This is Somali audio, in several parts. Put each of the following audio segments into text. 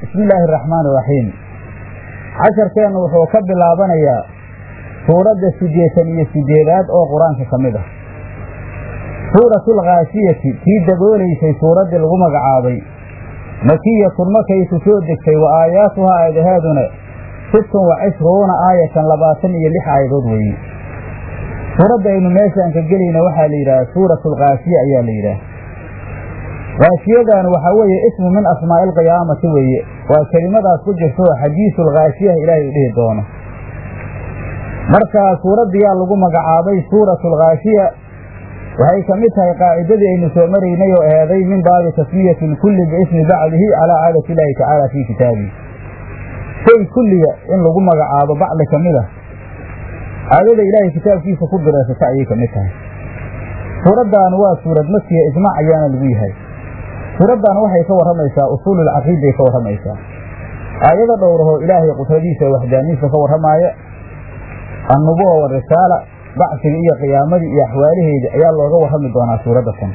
bismi illaahi araxmaan iraxiim casharkeennu wuxuu ka bilaabanayaa suuradda siddeetan iyo siddeedaad oo qur-aanka ka mid ah suuratulkhaashiyati tii daboolaysay suuraddii lagu magacaabay makiyatun markaysu soo degtay wa aayaatuhaa aayadahaaduna sittun wa cishruuna aayatan labaatan iyo lix aayadood weeye suuradda aynu meeshaan ka gelayna waxaa la yidhaha suuratulkhaashiya ayaa la yidhaah khaashiyadan waxaa weeye ismu min asmaa'i alqiyaamati weeye waa kelimadaas ku jirto xadiisulkhaashiyaha ilaahay u dhihi doono marka suuraddiyaa lagu magacaabay suuratulkhaashiya waxay ka mid tahay qaacidadii aynu soo maraynay oo eeday min baabi tasmiyati lkulli biismi bacdihi calaa caadati illaahi tacaala fii kitaabihi shay kulliga in lagu magacaabo bacdi ka mid ah caadada ilaahay kitaabkiisa ku bireysata ayay ka mid tahay suuraddan waa suurad makiya ijmaac ayaana lagu yahay suuraddan waxay ka warramaysaa usuululcaqiiday ka warramaysaa aayado dhowrahoo ilaahay qudradiisa waxdaaniisa ka warramaaya annubuwa warisaala bacsiga iyo qiyaamadii iyo axwaalaheeda ayaa looga warrami doonaa suuradda tan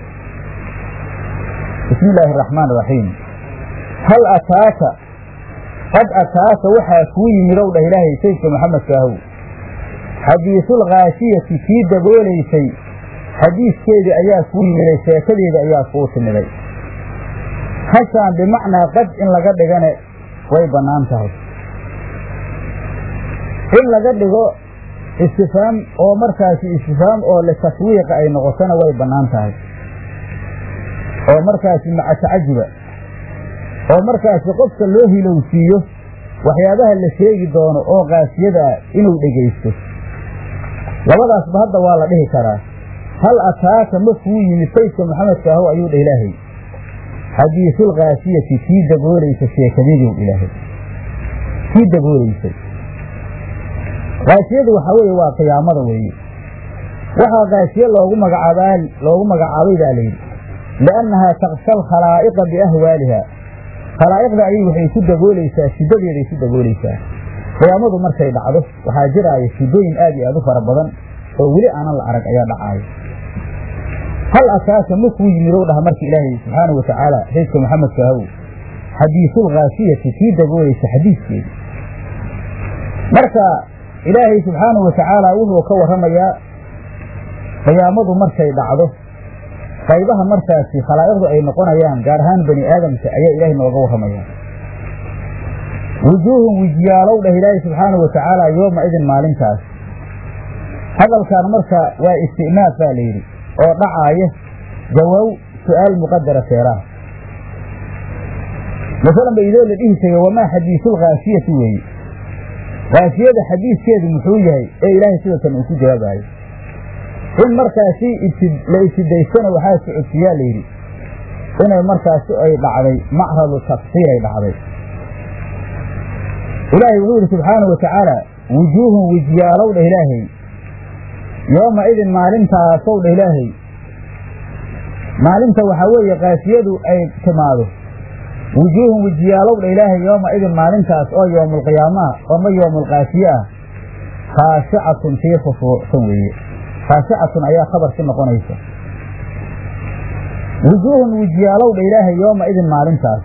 bismi illaahi araxmaan iraxiim hal ataaka qad ataaka waxaa kuu yimid ow dhah ilaahay saydka maxamedkaahow xadiisulkhaashiyati kii daboolaysay xadiiskeedii ayaa kuu yimiday sheekadeeda ayaa kuu timiday hashaan bimacnaa qad in laga dhigane way bannaan tahay in laga dhigo istifaam oo markaasi istifaam oo litaswiiqa ay noqotona way bannaan tahay oo markaasi maca tacajuba oo markaasi qofka loo hilowsiiyo waxyaabaha la sheegi doono oo kaasiyada ah inuu dhegaysto labadaasba hadda waa la dhihi karaa hal ataaka ma kuu yimid saydka maxamedka ahow ayuu dha ilaahay xadiisulkhaasiyati kii daboolaysa sheekadadiiw ilaahay kii daboolaysay kaashiyadu waxaa weeye waa qiyaamada weeye waxaa kaashiye loogu magacaabaa loogu magacaabay baa layidhi liannahaa taksha alkhalaa'iqa biahwaaliha khalaa'iqda ayay waxay ku daboolaysaa shiddadeeday ku daboolaysaa qiyaamadu markay dhacdo waxaa jiraaya shiddooyin aad iyo aad u fara badan oo weli aanan la arag ayaa dhacaayo hal ataaka ma kuu yimid ow dhaha marka ilaahay subxaanau watacaala saydka maxamedka ahow xadiisulkhaashiyati kii daboolaysa xadiiskeeda marka ilaahay subxaanahu watacaala wuxuu ka warramayaa qiyaamadu markay dhacdo qaybaha markaasi khalaa'iqdu ay noqonayaan gaar ahaan bani aadamka ayaa ilaahay nooga warramayaa wujuuhun wijyaalow dhah ilaahay subxaanahu watacaala yooma idin maalintaas hadalkan marka waa isti'naaf baa layidhi oo dhacaaya jawaab su'aal muqadara seeraha masalan ba idoo la dhihi jiray wamaa xadiisulkhaashiyati weeye kaashiyada xadiiskeedu muxuu yahay ee ilaahay sidatan uu ku jawaabayo in markaasi la ibtidaystana waxaa socodsiyaa layidhi inay markaasi ay dhacday macradu tafsiiray dhacday ilaahay wuxuu yidhi subxaanahu watacaala wujuuhun wijyaalow dhah ilaahay yooma idin maalintaasow dhah ilaahay maalinta waxaa weeye kaashiyadu ay timaado wujuuhun wijiyaalow dha ilaahay yooma idin maalintaas oo yoomulqiyaamaha ama yoomulkaashiye ah khaashicatun tii khushuucsan weeye khaashicatun ayaa khabarki noqonaysa wujuuhun wijiyaalow dha ilaahay yooma idin maalintaas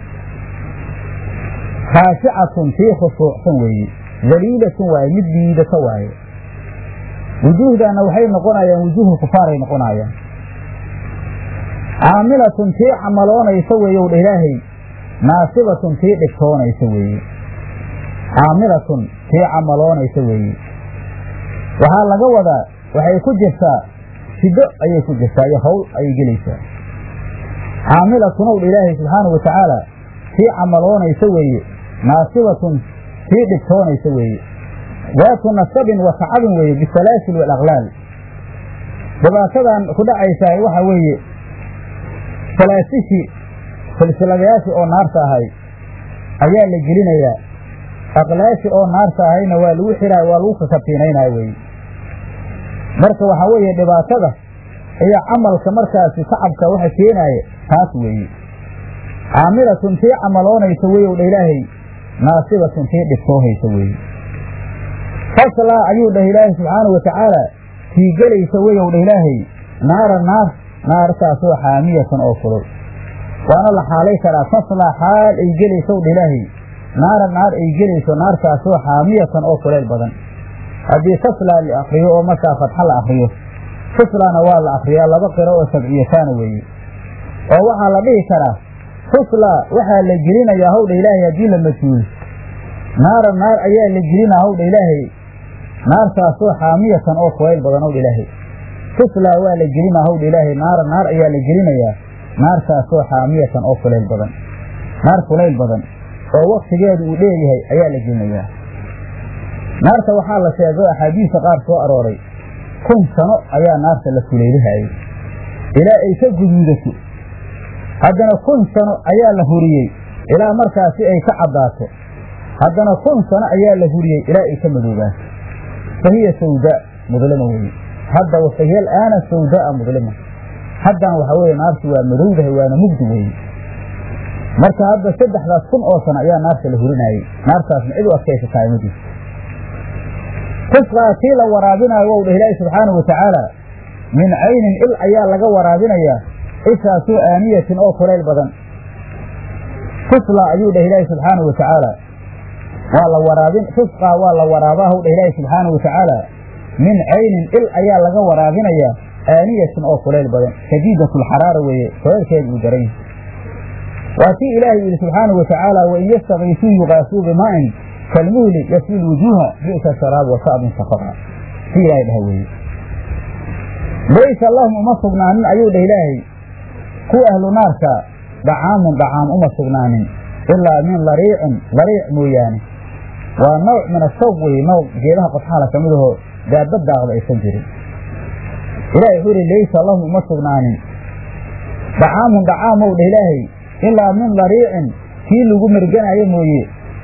khaashicatun tii khushuucsan weeye daliilatun waaye mid liidata waaye wujuuhdaana waxay noqonayaan wujuuhul kufaaray noqonayaan caamilatun tii camaloonaysa weeyow dha ilaahay naasibatun tii dhigtoonaysa weeye caamilatun tii camaloonaysa weeye waxaa laga wadaa waxay ku jirtaa shiddo ayay ku jirtaa iyo hawl ayay gelaysaa caamilatun ow dha ilaahay subxaanahu watacaala tii camaloonaysa weeye naasibatun tii dhigtoonaysa weeye daatu nasabin wa tacabin weeye bisalaasil waalaqlaal dhibaatadan ku dhacaysaa waxa weeye salaasishii silsiladayaashii oo naarta ahay ayaa la gelinayaa aqlaashi oo naarta ahayna waa lagu xiraay waa lagu kakatiinaynaya weye marka waxaa weeye dhibaatada iyo camalka markaasi tacabka waxa keenaaya taas weeye caamilatun tii camaloonaysa weyow dha ilaahay naasibatun tii dhibtoohaysa weeye faslaa ayuu dhah ilaahay subxaanahu watacaala tii gelaysa weyow dha ilaahay naara naar naartaasoo xaamiyatan oo kulul waana la xaalay karaa taslaa xaal ay gelaysow dha ilaahay naara naar ay gelayso naartaasoo xaamiyatan oo kuleyl badan haddii taslaa la akriyo oo markaa fatxa la akriyo tuslaana waa la akriyaa laba qiro oo sabciyataana weeye oo waxaa la dhihi karaa tuslaa waxaa la gelinayaa hawdha ilaahay haddii la majhuul naara naar ayaa la gelinaa hawdha ilaahay naartaasoo xaamiyatan oo kulayl badan hawdha ilaahay tuslaa waa la gelinaa hawdha ilaahay naara naar ayaa la gelinayaa naartaasoo xaamiyatan oo kulayl badan naar kulayl badan oo waktigeedu uu dheeryahay ayaa la gelinayaa naarta waxaa la sheegay axaadiista qaar soo arooray kun sano ayaa naarta la kuleylihayay ilaa ay ka guduudato haddana kun sano ayaa la huriyey ilaa markaasi ay ka caddaato haddana kun sano ayaa la huriyey ilaa ay ka madoobaato fa hiya sawdaa mudlima weeye hadda fahiya alaana sawdaaa mudlima haddana waxaa weeye naartu waa madowdahay waana mugdi weeye marka hadda saddexdaas kun oo sano ayaa naarta la hurinayey naartaasna cid u adkaysataa ma jirto tusqaa tii la waraabinaayo wou dhah ilaahi subxaanahu watacaala min caynin il ayaa laga waraabinayaa ishaasoo aaniyatin oo kulayl badan tuslaa ayuu dhah ilaahi subxaanahu watacaala waa la waraabin tusqaa waa la waraabaahu dhah ilaahi subxaanahu watacaala min caynin il ayaa laga waraabinayaa aaniyatin oo kulayl badan shadiidatulxaraara weeye kulaylkeedu uu daran yahay waa tii ilaahay yidhi subxaanahu watacaala wain yastakiisuu yuqaasuu bimaa'in kalmuhli yaswi lwujuuha bi'sa sharaab wasa'bin safaqa si ilaahay dhaha weeye laysa lahum uma sugnaanin ayuu dhah ilaahay kuwa ahlu naarka dhacaamun dhacaam uma sugnaanin ilaa min lariicin lariic mooyaane waa nawc min ashawq weye nawc geedaha qodxaala ka mid ahoo daabad daaqda aysan jirin ilahay wuxuu ihi laysa lahum uma sugnaanin dhacaamun dhacaamow dhah ilaahay ilaa min lariicin kii lagu merganaayo mooye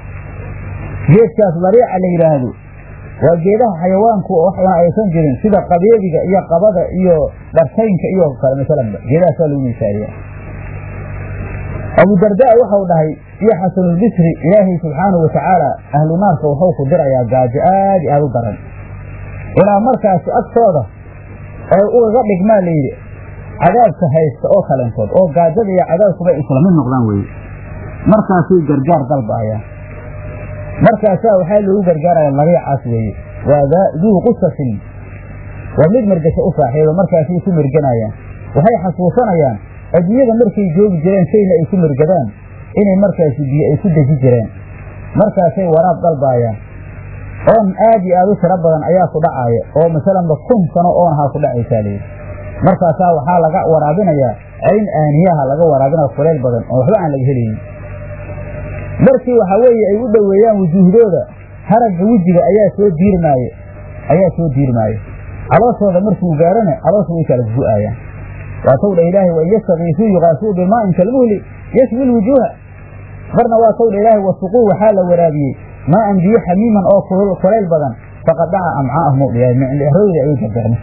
geedkaas lariica la yidhaahdo waa geedaha xayawaanku waxna aysan jirin sida qabeediga iyo qabada iyo dhartaynka iyo kale masalanba geedahaasaa lagu misaaliya abudardaa waxau dhahay iyo xasanulbisri ilaahay subxaanahu watacaala ahlu naarka wuxuu ku dirayaa gaajo aad i aad u daran ilaa markaasi agtooda ay ugaga dhigmaa layidhi cadaabka haysta oo kalentood oo gaajada iyo cadaabkuba isla mid noqdaan weye markaasay gargaar dalbaayaan markaasaa waxaa loogu gargaaraya lariicaas weeye waa duu qusasin waa mid mergasho u saaxiiba markaasay ku merganayaan waxay xasuusanayaan adduunyada markay joogi jireen shayna ay ku mergadaan inay markaasi biyo ay ku deji jireen markaasay waraab dalbaayaan oon aad iyo aad u tiro badan ayaa ku dhacaaya oo masalanba kun sano oon ahaa ku dhacaysaa layidhi markaasaa waxaa laga waraabinayaa cayn aaniyaha laga waraabinaya kuleyl badan oo waxba aan laga helaynin markii waxaa weeye ay u dhoweeyaan wujuuhdooda haragga wejiga ayaa soo diirmaaye ayaa soo diirmaaye calooshooda markuu gaarana caloosha way kala gu-aayaan waatow dha ilaahay wain yastakiisuu yuqaasuu bimaa'in kalmuhli yashwi lwujuuha marna waa tow dha ilaahay wasuquu waxaa la waraabiyey maa'an biyo xamiiman oo kulayl badan faqad dhaca amcaa'ahum u dhiyaay mindhehrooda ayay gargarna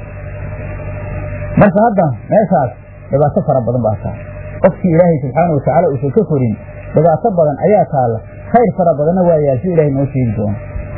marka hadda meeshaas dhibaato fara badan baa taa qofkii ilaahay subxaana watacaala uusan ka korin dhibaato badan ayaa taalla khayr fara badanna waa yaal si ilahay noo sheegi doono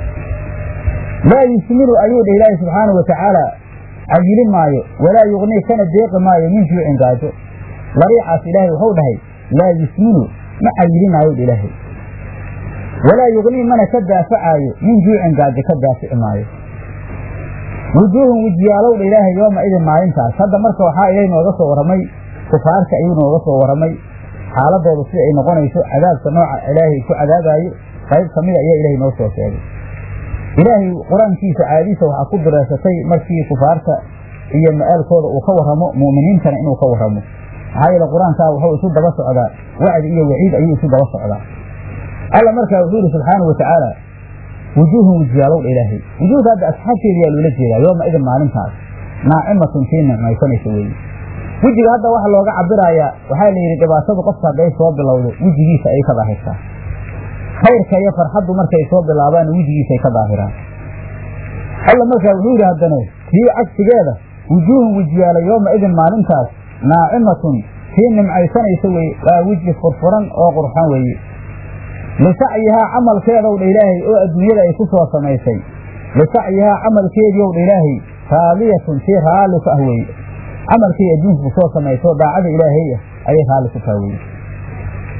laa yusminu ayuu dha ilaahay subxaana watacaala cayilin maayo walaa yugnii kana deeqi maayo min juucin gaajo lariicaas ilaahay wuxuu dhahay laa yusminu ma cayilinaayo dha ilaahay walaa yugnii mana ka daafacaayo min juucin gaajo ka daafici maayo wujuuhun wejiyaalow dha ilaahay yooma idin maalintaas hadda marka waxaa ilaahay nooga soo warramay kufaarta ayuu nooga soo warramay xaaladooda sida ay noqonayso cadaabka nooca ilaahay ku cadaabaayo qayb ka mida ayaa ilaahay noo soo sheegay ilaahay qur-aankiisa caadiisa waxaa ku direesatay markii kufaarta iyo ma'aalkooda uu ka warramo mu'miniintana inuu ka warramo maxaa yeele qur-aankaa wuxuu isu daba socdaa wacdi iyo waciid ayuu isu daba socdaa alla markaa wuxuu yidhi subxaana wa tacaala wujuuhun wejiyaalowdha ilaahay wujuuhda hadda asxaabteeda yaa loola jeedaa yooma idin maalintaas naacimatun tii nicmaysanaysa weeye wejiga hadda waxa looga cabirayaa waxaa la yidhi dhibaatadu qofka hadday soo bilowdo wejigiisa ayay ka daahirtaa khayrka iyo farxaddu markay soo bilaabaan wejigiisay ka daahiraan alla markaa wuxuu yidhi haddana tii cagsigeeda wujuuhun wejiyaala yooma idin maalintaas naacimatun tii nimcaysanaysa weye waa weji furfuran oo qurxan weeye lisacyihaa camalkeedow dha ilaahay oo adduunyada ay ku soo samaysay lisacyihaa camalkeediiow dha ilaahay raadiyatun tii raalli ku ah weeye camalkay adduunku soo samayso daacada ilaahay ah ayay raalli ku taha weye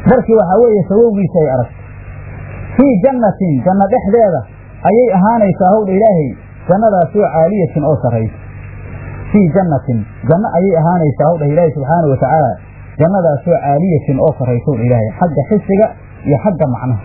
markii waxaa weeye sawowgiisa ay aragto fii jannatin janno dhexdeeda ayay ahaanaysaa howdha ilaahay jannadaasoo caaliyatin oo sarraysa fii jannatin janno ayay ahaanaysaa howdha ilaahay subxaana wa tacaala jannadaasoo caaliyatin oo sarraysa howdha ilaahay xagga xisiga iyo xagga macnaha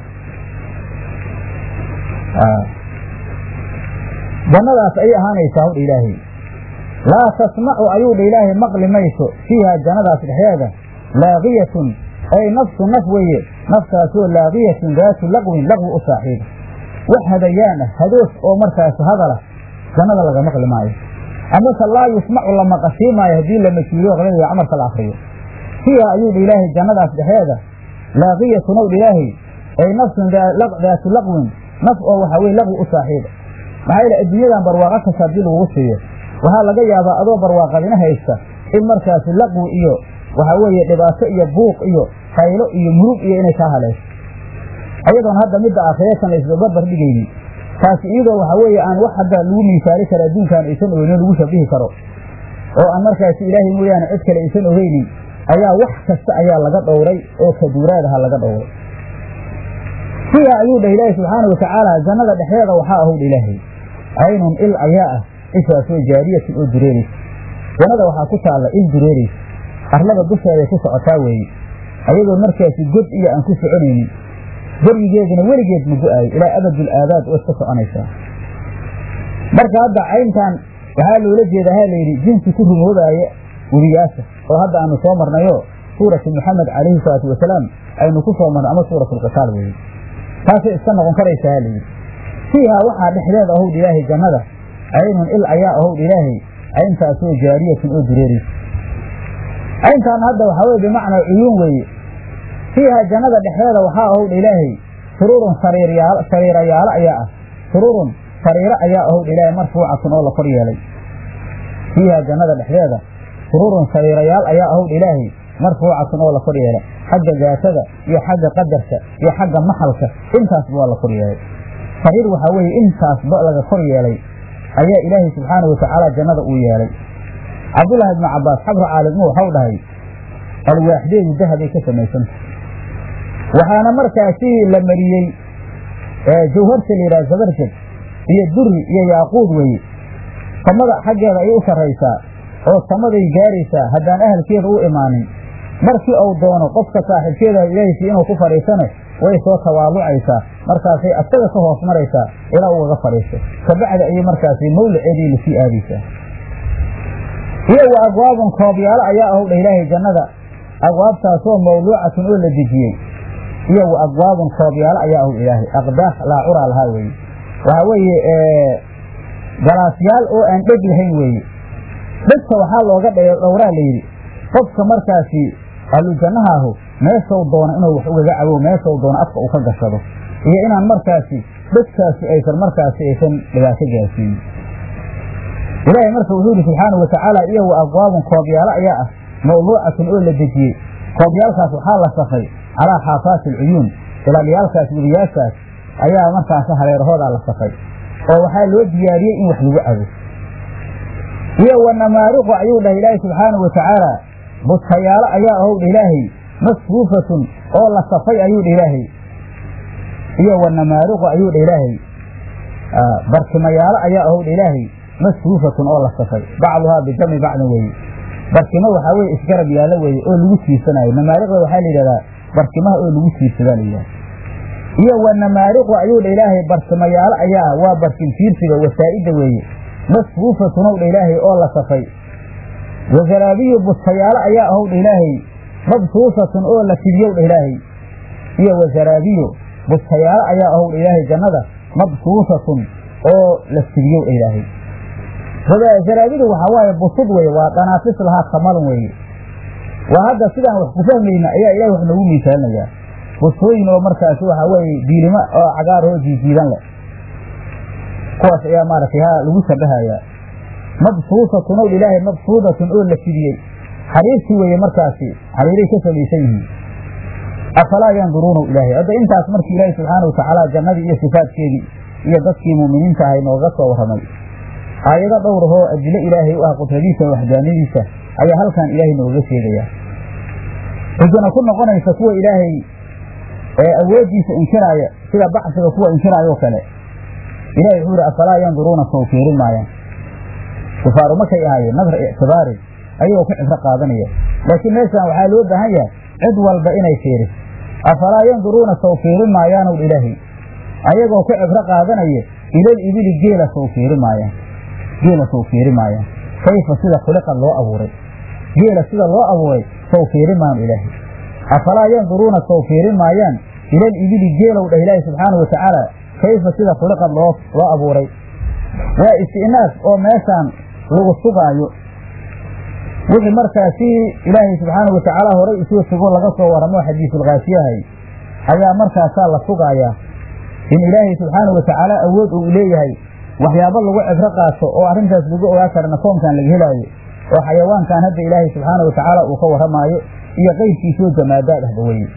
jannadaas ayay ahaanaysaa howdha ilaahay laa tasmacu ayuu dha ilaahay maqli mayso fiiha jannadaas dhexdeeda laaqiyatun ay nafsu naf weeye naftaasoo laaqiyatun daatu laqwin laqwi u saaxiiba wax hadayaan ah hadoos oo markaas hadala jannada laga maqli maayo amase laa yusmacu la maqashii maayo haddii la majuuliyo qladiga camarka la akriyo fiiha ayuu dha ilaahay jannadaas dhexeeda laaqiyatun ow dha ilaahay ay nafsun daatu laqwin naf oo waxaa weye laqwi u saaxiiba maxaa yeele adduunyadan barwaaqa kasta haddii lagugu siiyo waxaa laga yaabaa adoo barwaaqadina haysta in markaasi laqwi iyo waxaa weeye dhibaato iyo buuq iyo haylo iyo murug iyo inay kaa haleesho ayadoon hadda midda aakhiratan la isbabarbar dhigaynin taasi iyadoo waxaa weeye aan wax hadda lagu miisaali karo adduunkaan aysan ogeynin lagu shabihi karo oo aan markaasi ilaahay mooyaane cid kale aysan ogeynin ayaa wax kasta ayaa laga dhowray oo kaduuraadaha laga dhowray fiiha ayuu dhah ilaahay subxaana watacaala jannada dhexdeeda waxaa ahowdha ilaahay caynun il ayaa ah ishaasoo jaariyatin oo dureeraysa jannada waxaa ku taalla il dureeraysa arlada dusheeday ku socotaa weeye ayadoo markaasi god iyo aan ku soconaynin beryigeeduna weligeed ma go-aayo ilaa abadul aabaad oo iska soconaysaa marka hadda cayntan waxaa loola jeeda ha layidhi jinsi ku rumoobaaya webiyaasha oo hadda aanu soo marnayo suuratu muxamed calayhi salaatu wasalaam aynu ku soo marnay ama suuratulqitaal weeye taasay iska noqon karaysaa ha layidhi fiihaa waxaa dhexdeeda ahowdha ilaahay jannada caynun il ayaa ahowdha ilaahay cayntaasoo jaariyatun oo dureeraysa cayntaan hadda waxaa weye bimacnaa cuyuun weeye fiiha jannada dhexdeeda waxaa ahowdha ilaahay sururun sariiryaal sariirayaalo ayaa ah sururun sariiro ayaa ahowdha ilaahay marfuucatun oo la kor yeelay fiiha jannada dhexdeeda sururun sariirayaal ayaa ahowdha ilaahay marfuucatun oo la kor yeelay xagga daatada iyo xagga qadarka iyo xagga maxalka intaasba waa la kor yeelay sariir waxaa weeye intaasba laga kor yeelay ayaa ilaahay subxaana watacaala jannada uu yeelay cabdullaahi ibnu cabbaas xabru caalimuu waxau dhahay alwaaxdeedu dahabay ka samaysanta waxaana markaasi la mariyey jawharta la yidhaha zabarjad iyo duri iyo yaaquud weeye samada xaggeeda ayay u sarraysaa oo samaday gaaraysaa haddaan ahalkeeda u imaanin markii uu doono qofka saaxiibkeeda ilaahaysi inuu ku fadhiisane way soo tawaalucaysaa markaasay asaga ka hoos maraysaa ilaa ugaga fadhiisto kabacdi ayay markaasi mawlaceedii lasii aadaysaa iyo wa abwaabun koobyaalo ayaa ahowdha ilaahay jannada abwaabtaasoo mawluucatun oo la dejiyey iyo wa abwaabun koobyaalo ayaa ahowdha ilaahay aqdaah laa curaa lahaa weeye waxaa weeye galaasyaal oo aan dheg lahayn weeye dhegta waxaa looga dhowraa layidhi qofka markaasi ahlu jannahaahu meeshau doono inuu wax ugaga cabo meeshau doono afka uu ka gashado iyo inaan markaasi dhegtaasi aysan markaasi aysan dhibaato gaarsiinin ilaahay marka wuxuu yidhi subxaanau watacaala iyo wa abwaabun koobyaalo ayaa ah mawluucatun oo la dejiyey koobyaalkaas waxaa la safay calaa xaafaati alcuyuun ilaalyaalkaas webiyaashaas ayaa markaasi hareerahoodaa la safay oo waxaa loo diyaariyey in wax lagu cabo iyo wa namaariqu ayuu dhahay ilaahay subxaanau watacaala bustayaalo ayaa ahowdha ilaahay masfuufatun oo la safay ayuu dha ilaahay iyo wa namaariqu ayuu dha ilaahay barkimayaalo ayaa ahowdha ilaahay masfuufatun oo la safay bacduhaa bijami bacdin weeye barkimo waxaa weye isgarab yaallo weeye oo lagu tiirsanayo namaariqda waxaa la yidhahdaa barkimaha oo lagu tiirsadaa la yidhahda iyo wa namaariqu ayuu dha ilaahay barkimayaalo ayaa waa barkin tiirsiga wasaa'idda weeye masfuufatun ow dha ilaahay oo la safay wazaraabiyu bustayaalo ayaa ahowdha ilaahay mabsuusatun oo la fidiyow dha ilaahay iyo wazaraabiyu bustayaalo ayaa ahowdha ilaahay jannada mabsuusatun oo la fidiyow dha ilaahay zaraabidu waxaa waaye busud weye waa dhanaafis lahaa kamalun weeye waa hadda sidaan wax ku fahmayna ayaa ilahay wax noogu miisaalinayaa busooyin oo markaasi waxaa weeye diilimo oo cagaar oo jiijiidan leh kuwaas ayaa maaragtay ha lagu shabahayaa mabsuusatun ow ilaahay mabsuudatun oo la fidiyey xariirtii weeye markaasi xariiray ka samaysan yihiin afalaa yanduruuna ilaahay hadda intaas markii ilaahay subxaana watacaala jannadii iyo sifaadkeedii iyo dadkii muuminiinta ahay nooga soo warramay aayado dhowrahoo adilo ilaahay u ah qudradiisa waxdaanadiisa ayaa halkan ilaahay nooga sheegayaa xujana ku noqonaysa kuwa ilaahay ee awooddiisa inkiraaya sida bacsiga kuwa inkiraayoo kale ilahay wuxuu yihi afalaa yanduruuna sow fiirin maayaan kufaaru markay ahaayeen nadra ictibaari ayagoo ku cibro qaadanaya laakiin meeshaan waxaa loo baahan yahay cid walba inay fiiriso afalaa yanduruuna sow fiirin maayaanow ilaahay ayagoo ku cibro qaadanaya ilal ibili geela sow fiiri maayaan geela sow fiiri maayaan kayfa sida khuliqad loo abuuray geela sida loo abuuray sow fiiri maanu ilaahay afalaa yanduruuna sow fiiri maayaan ilal ibili geelow dhah ilaahi subxaanau watacaala kayfa sida khuliqad loo loo abuuray waa isti'naas oo meeshaan lagu sugaayo wixii markaasi ilaahay subxaanau watacaala horay isuu sugo laga soo waramo xadiisulkaasiyahay ayaa markaasaa la sugaayaa in ilaahay subxaanau watacaala awood uu leeyahay waxyaabo lagu cibro qaato oo arrintaas lagu ogaa karana soomkan laga helaayo oo xayawaankan hadda ilaahay subxaana watacaala uu ka warramaayo iyo qeyrkiisoo jamaadaad ahba weye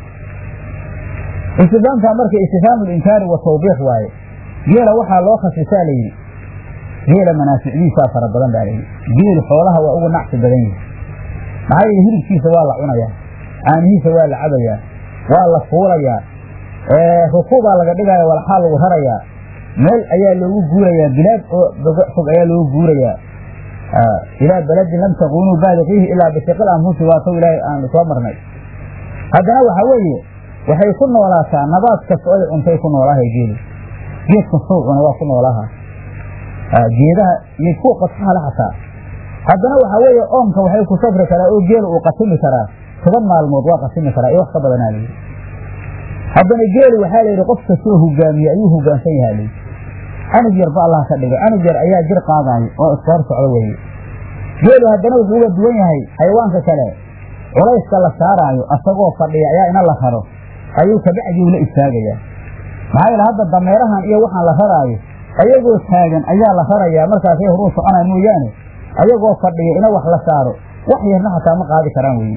istifaamkan marka istifhaamu linkaari wa tawbiix waaye geela waxaa loo khasisaa layidhi geela manaaficdiisaa fara badan baa layidhi geelu xoolaha waa ugu nacsi badan yihi maxaa yeele hilibkiisa waa la cunayaa caanihiisa waa la cabayaa waa la fuulayaa rukuubaa laga dhigaya walxaa lagu rarayaa meel ayaa loogu guurayaa bilaad oo fog ayaa loogu guurayaa ilaa beladin lam takunuu baaliqiihi ilaa bishiqil anfusi waatow ilaahay aanu soo marnay haddana waxaa weeye waxay ku noolaataa nabaad kasta oy cuntay ku noolaahay geelu geed kastow cuna waa ku noolaaha geedaha iyo kuwa qodfahala xataa haddana waxaa weeye oomka waxay ku safri karaa oo geelu uu qasimi karaa toban maalmood waa qasimi karaa iyo wax ka badanaa layidhi haddana geelu waxaa layidhi qof kastoo hogaamiye ayuu hogaansan yahaa layidhi canug yarba allah ka dhigay canug yar ayaa jir qaadaayo oo iska hor socdo weeye geelu haddana wuxuu uga duwan yahay xayawaanka kale culayska la saaraayo asagoo fadhiya ayaa ina la raro ayuu kabacdiu la istaagayaa maxaa yeele hadda dameerahan iyo waxaan la raraayo ayagoo taagan ayaa la rarayaa markaasay horuu soconaan mooyaane ayagoo fadhiya ina wax la saaro wax yarna xataa ma qaadi karaan weye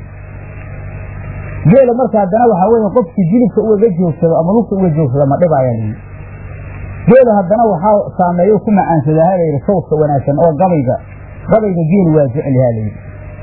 geela marka haddana waxaa weeye qofkii jilibka ugaga joogsado ama lugta uga joogsado ma dhibaayaa layidhi geelu haddana waxaa saameeyo ku macaansadaa ha layidhi sawdka wanaagsan oo gabayga gabayga geelu waa jecel yaha layidhi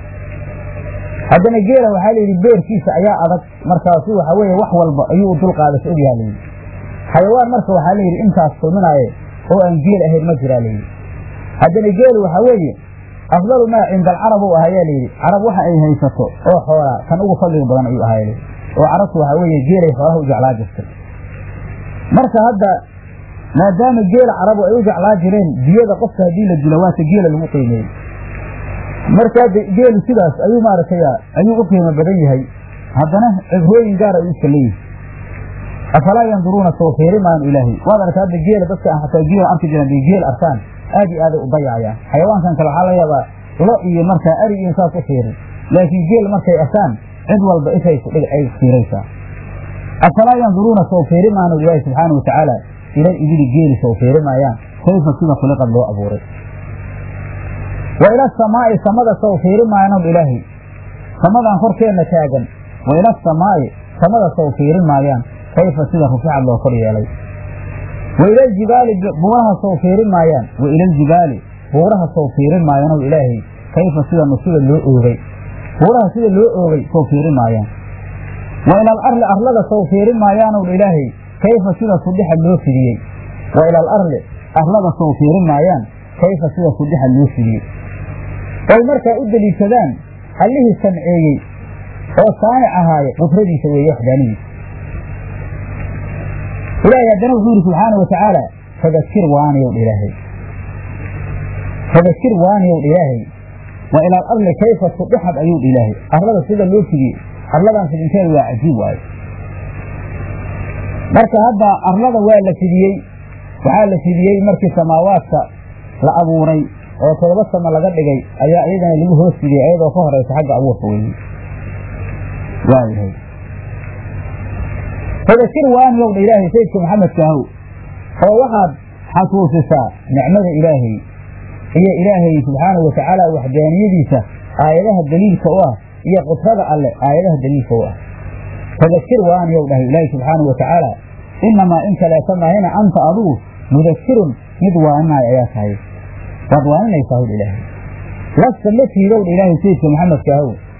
haddana geela waxaa layidhi beerkiisa ayaa adag markaasu waxaa weeye wax walba ayuu u dulqaadasho ogyaha layidhi xayawaan marka waxaa layidhi intaas kulminaaye oo aan geel ahayn ma jiraa layidhi haddana geelu waxaa weeye afdalu maa cinda alcarab u ahayaa layidhi carab waxa ay haysato oo xoolaa kan ugu fadliga badan ayuu ahaa layidhi oo carabtu waxaa weeye geelay xoolaha u jeclaa jirtay marka hadda maadaama geela carabu ay u jeclaa jireen biyada qofka haddii la dilo waata geela lagu qiimeeyey markaa geelu sidaas ayuu maaragtay ayuu u qiimo badan yahay haddana cibrooyin gaar ayuu iska leeyihi afalaa yanduruuna soo fiiri maan ilaahay waad arkaa hadda geela dadka aan xataa geel arki jiran bay geel arkaan aad iyo aaday u dayacayaan xayawaankan kale waxaa laga yaabaa lo iyo markaa ari iyo saas u fiirin laakiin geel markay arkaan cid walba ishay kudhig ay fiiraysaa afalaa yanduruuna soo fiiri maanu ilaahi subxaana watacaala ilal ibili geeli soo fiiri maayaan kayfa sida khuliqad loo abuuray wa ila asamaa'i samada sow fiiri maayanow ilaahay samadan korkeenna taagan wa ila asamaa'i samada sow fiiri maayaan kayfa sida rufixad loo kor yeelay wa ila aljibaali buuraha sow fiiri maayaan wa ila aljibaali buuraha sow fiiri maayanow ilaahay kayfa sida nusida loo oogay buuraha sida loo oogay sow fiiri maayaan wa ila alarli arlada sow fiiri maayaanow ilaahay kayfa sida sudixa loo fidiyey wa ila alarli arlada sow fiiri maayaan kayfa sida sudixa loo fidiyey oy markaa u deliishadaan allihii samceeyey oo saanic ahaaye qudradiisa weeye waxdaanidiisa ilaahay haddana wuxuu yidhi subxaana wa tacaala fadakir waaniyow ilaahay fadakir waaniyow ilaahay wa ila alarli kayfa sudixad ayuu ilaahay arlada sida loo fidiyey arladan fidinteeda waa cajiib waayo marka hadda arlada waa la fidiyey waxaa la fidiyey markii samaawaadka la abuuray oo todoba samo laga dhigay ayaa iyadana lagu hoos fidiyey iyadoo ka horeysa xagga abuurka weeye waayahay fadakir waaniyow dha ilaahay sayidka maxamedka ahow oo waxaad xasuusisaa nicmada ilaahay iyo ilaahay subxaanau watacaala waxdaaniyadiisa aayadaha daliilka u ah iyo qudrada alle aayadaha daliilka u ah fadakir waaniyow dhahay ilaahay subxaanau watacaala inamaa in kaleeta maahina anta adugu mudakirun mid waaninaayo ayaa tahay waad waaninaysaa howdha ilaahay lasta ma tiidowdha ilaahay sayidka maxamedka ahow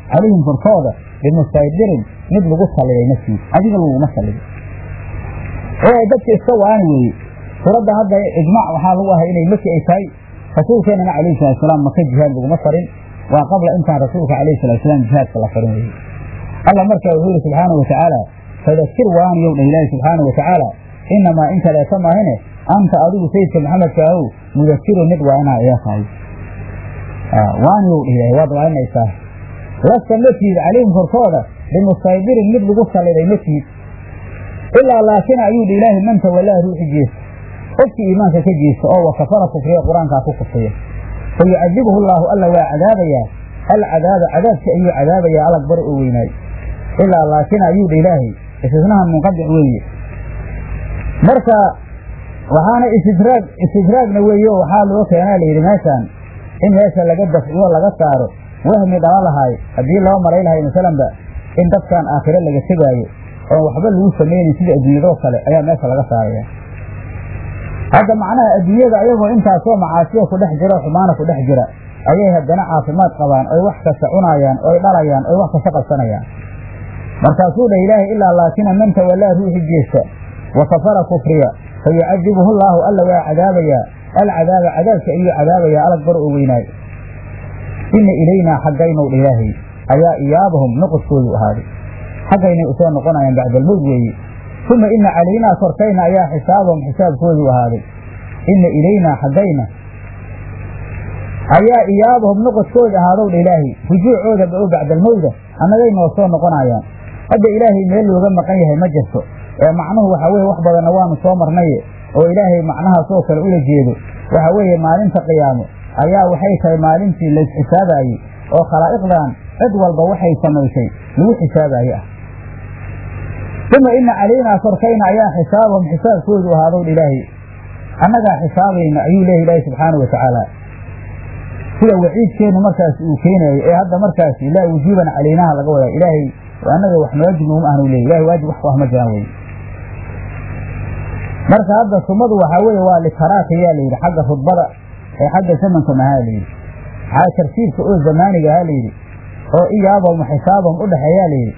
calayhim korkooda bimustaydirin mid lagu salliday naftiisa adiga laguma salliday ee dadka iska waani weeye suuradda hadda ijmaac waxaa lagu ahay inay maki ay tahay rasuulkeenana calayhi salaatusalaam maka jihaad laguma farin waa qabla intaan rasuulka calayhi salaatusalaam jihaadka la farin weeye allah markaa wuxuu yihi subxaana wa tacaala fadakir waaniyow dha ilaahi subxaana wa tacaala inamaa in kaleeta maahine anta adigu sayidka maxamedka ahow mudakirun mid waanaa ayaa tahay waaniyow dha ilahi waad waaninaysaa lasta ma tiid calayhim korkooda bimustaydirin mid lagu salliday ma tiid ilaa laakin ayuu dha ilaahi man tawallaa ruuxi jeesta qofkii iimaanka ka jeesta oo wakafara kufriya qur-aankaa ku kufriya fa yucadibuhu llaahu alla waa cadaabayaa alcadaaba cadaabka ayuu cadaabayaa alag bari oo weynaay ilaa laakin ayuu dha ilaahay istisnaha munqadic weeye marka waxaana istidraag istidraagna weeye oo waxaa loo keenaa layidhi meeshaan in meesha laga dafciyo laga saaro wahmi dhala lahaay haddii loo maray lahay masalanba in dadkan aakhiro laga tegaayo oon waxba lagu samaynin sida adduunyadoo kale ayaa meesha laga saaraya hadda macnaha adduunyada ayagoo intaasoo macaasiya ku dhex jira oo xumaana ku dhex jira ayay haddana caafimaad qabaan oy wax kasta cunaayaan oy dhalayaan oy wax kasta qabsanayaan markaasuu dhah ilaahay ilaa laakina man tawallaa ruuxi jeesta wa kafara kufriya fa yucadibuhu llaahu alla waa cadaabayaa alcadaaba cadaabka ayuu cadaabayaa alag bar oo weynaay ina ilaynaa xaggaynow dha ilaahay ayaa iyaabahum noqodkoodu ahaaday xaggaynay usoo noqonayaan bacdalmowd weeye uma ina calaynaa korkayna ayaa xisaabahum xisaabkoodu ahaaday ina ilaynaa xaggayna ayaa iyaabahum noqodkooda ahaadow dha ilaahay rujuucooda oo bacdalmowda annagay noo soo noqonayaan hadda ilaahay meel looga maqan yahay ma jirto ee macnuhu waxaa weye wax badanna waanu soo marnaye oo ilaahay macnahaasoo kale ula jeedo waxa weeye maalinta qiyaamo ayaa waxay tahay maalintii lays xisaabaayey oo khalaa'iqdan cid walba waxay samaysay lagu xisaabaye ah uma ina calaynaa korkayna ayaa xisaabahum xisaabkoodu ahaadow dha ilaahay annagaa xisaabayna ayuu leeya ilaahi subxaanau watacaala sida waciidkeennu markaas uu keenayo ee hadda markaasi laa wujuuban calaynaha laga wadaa ilaahay annaga wax waajib noguma ahnu leey ilahay waajib wax ku ah ma jiraan wey marka hadda sumadu waxaa weeye waa litaraaka yaa layidhi xagga rudbada ee xagga zamanka mahaa layidhi maxaa tartiibka oo zamaaniga ahaa layidhi oo iyaabahum xisaabahum u dhexeeyaa layidhi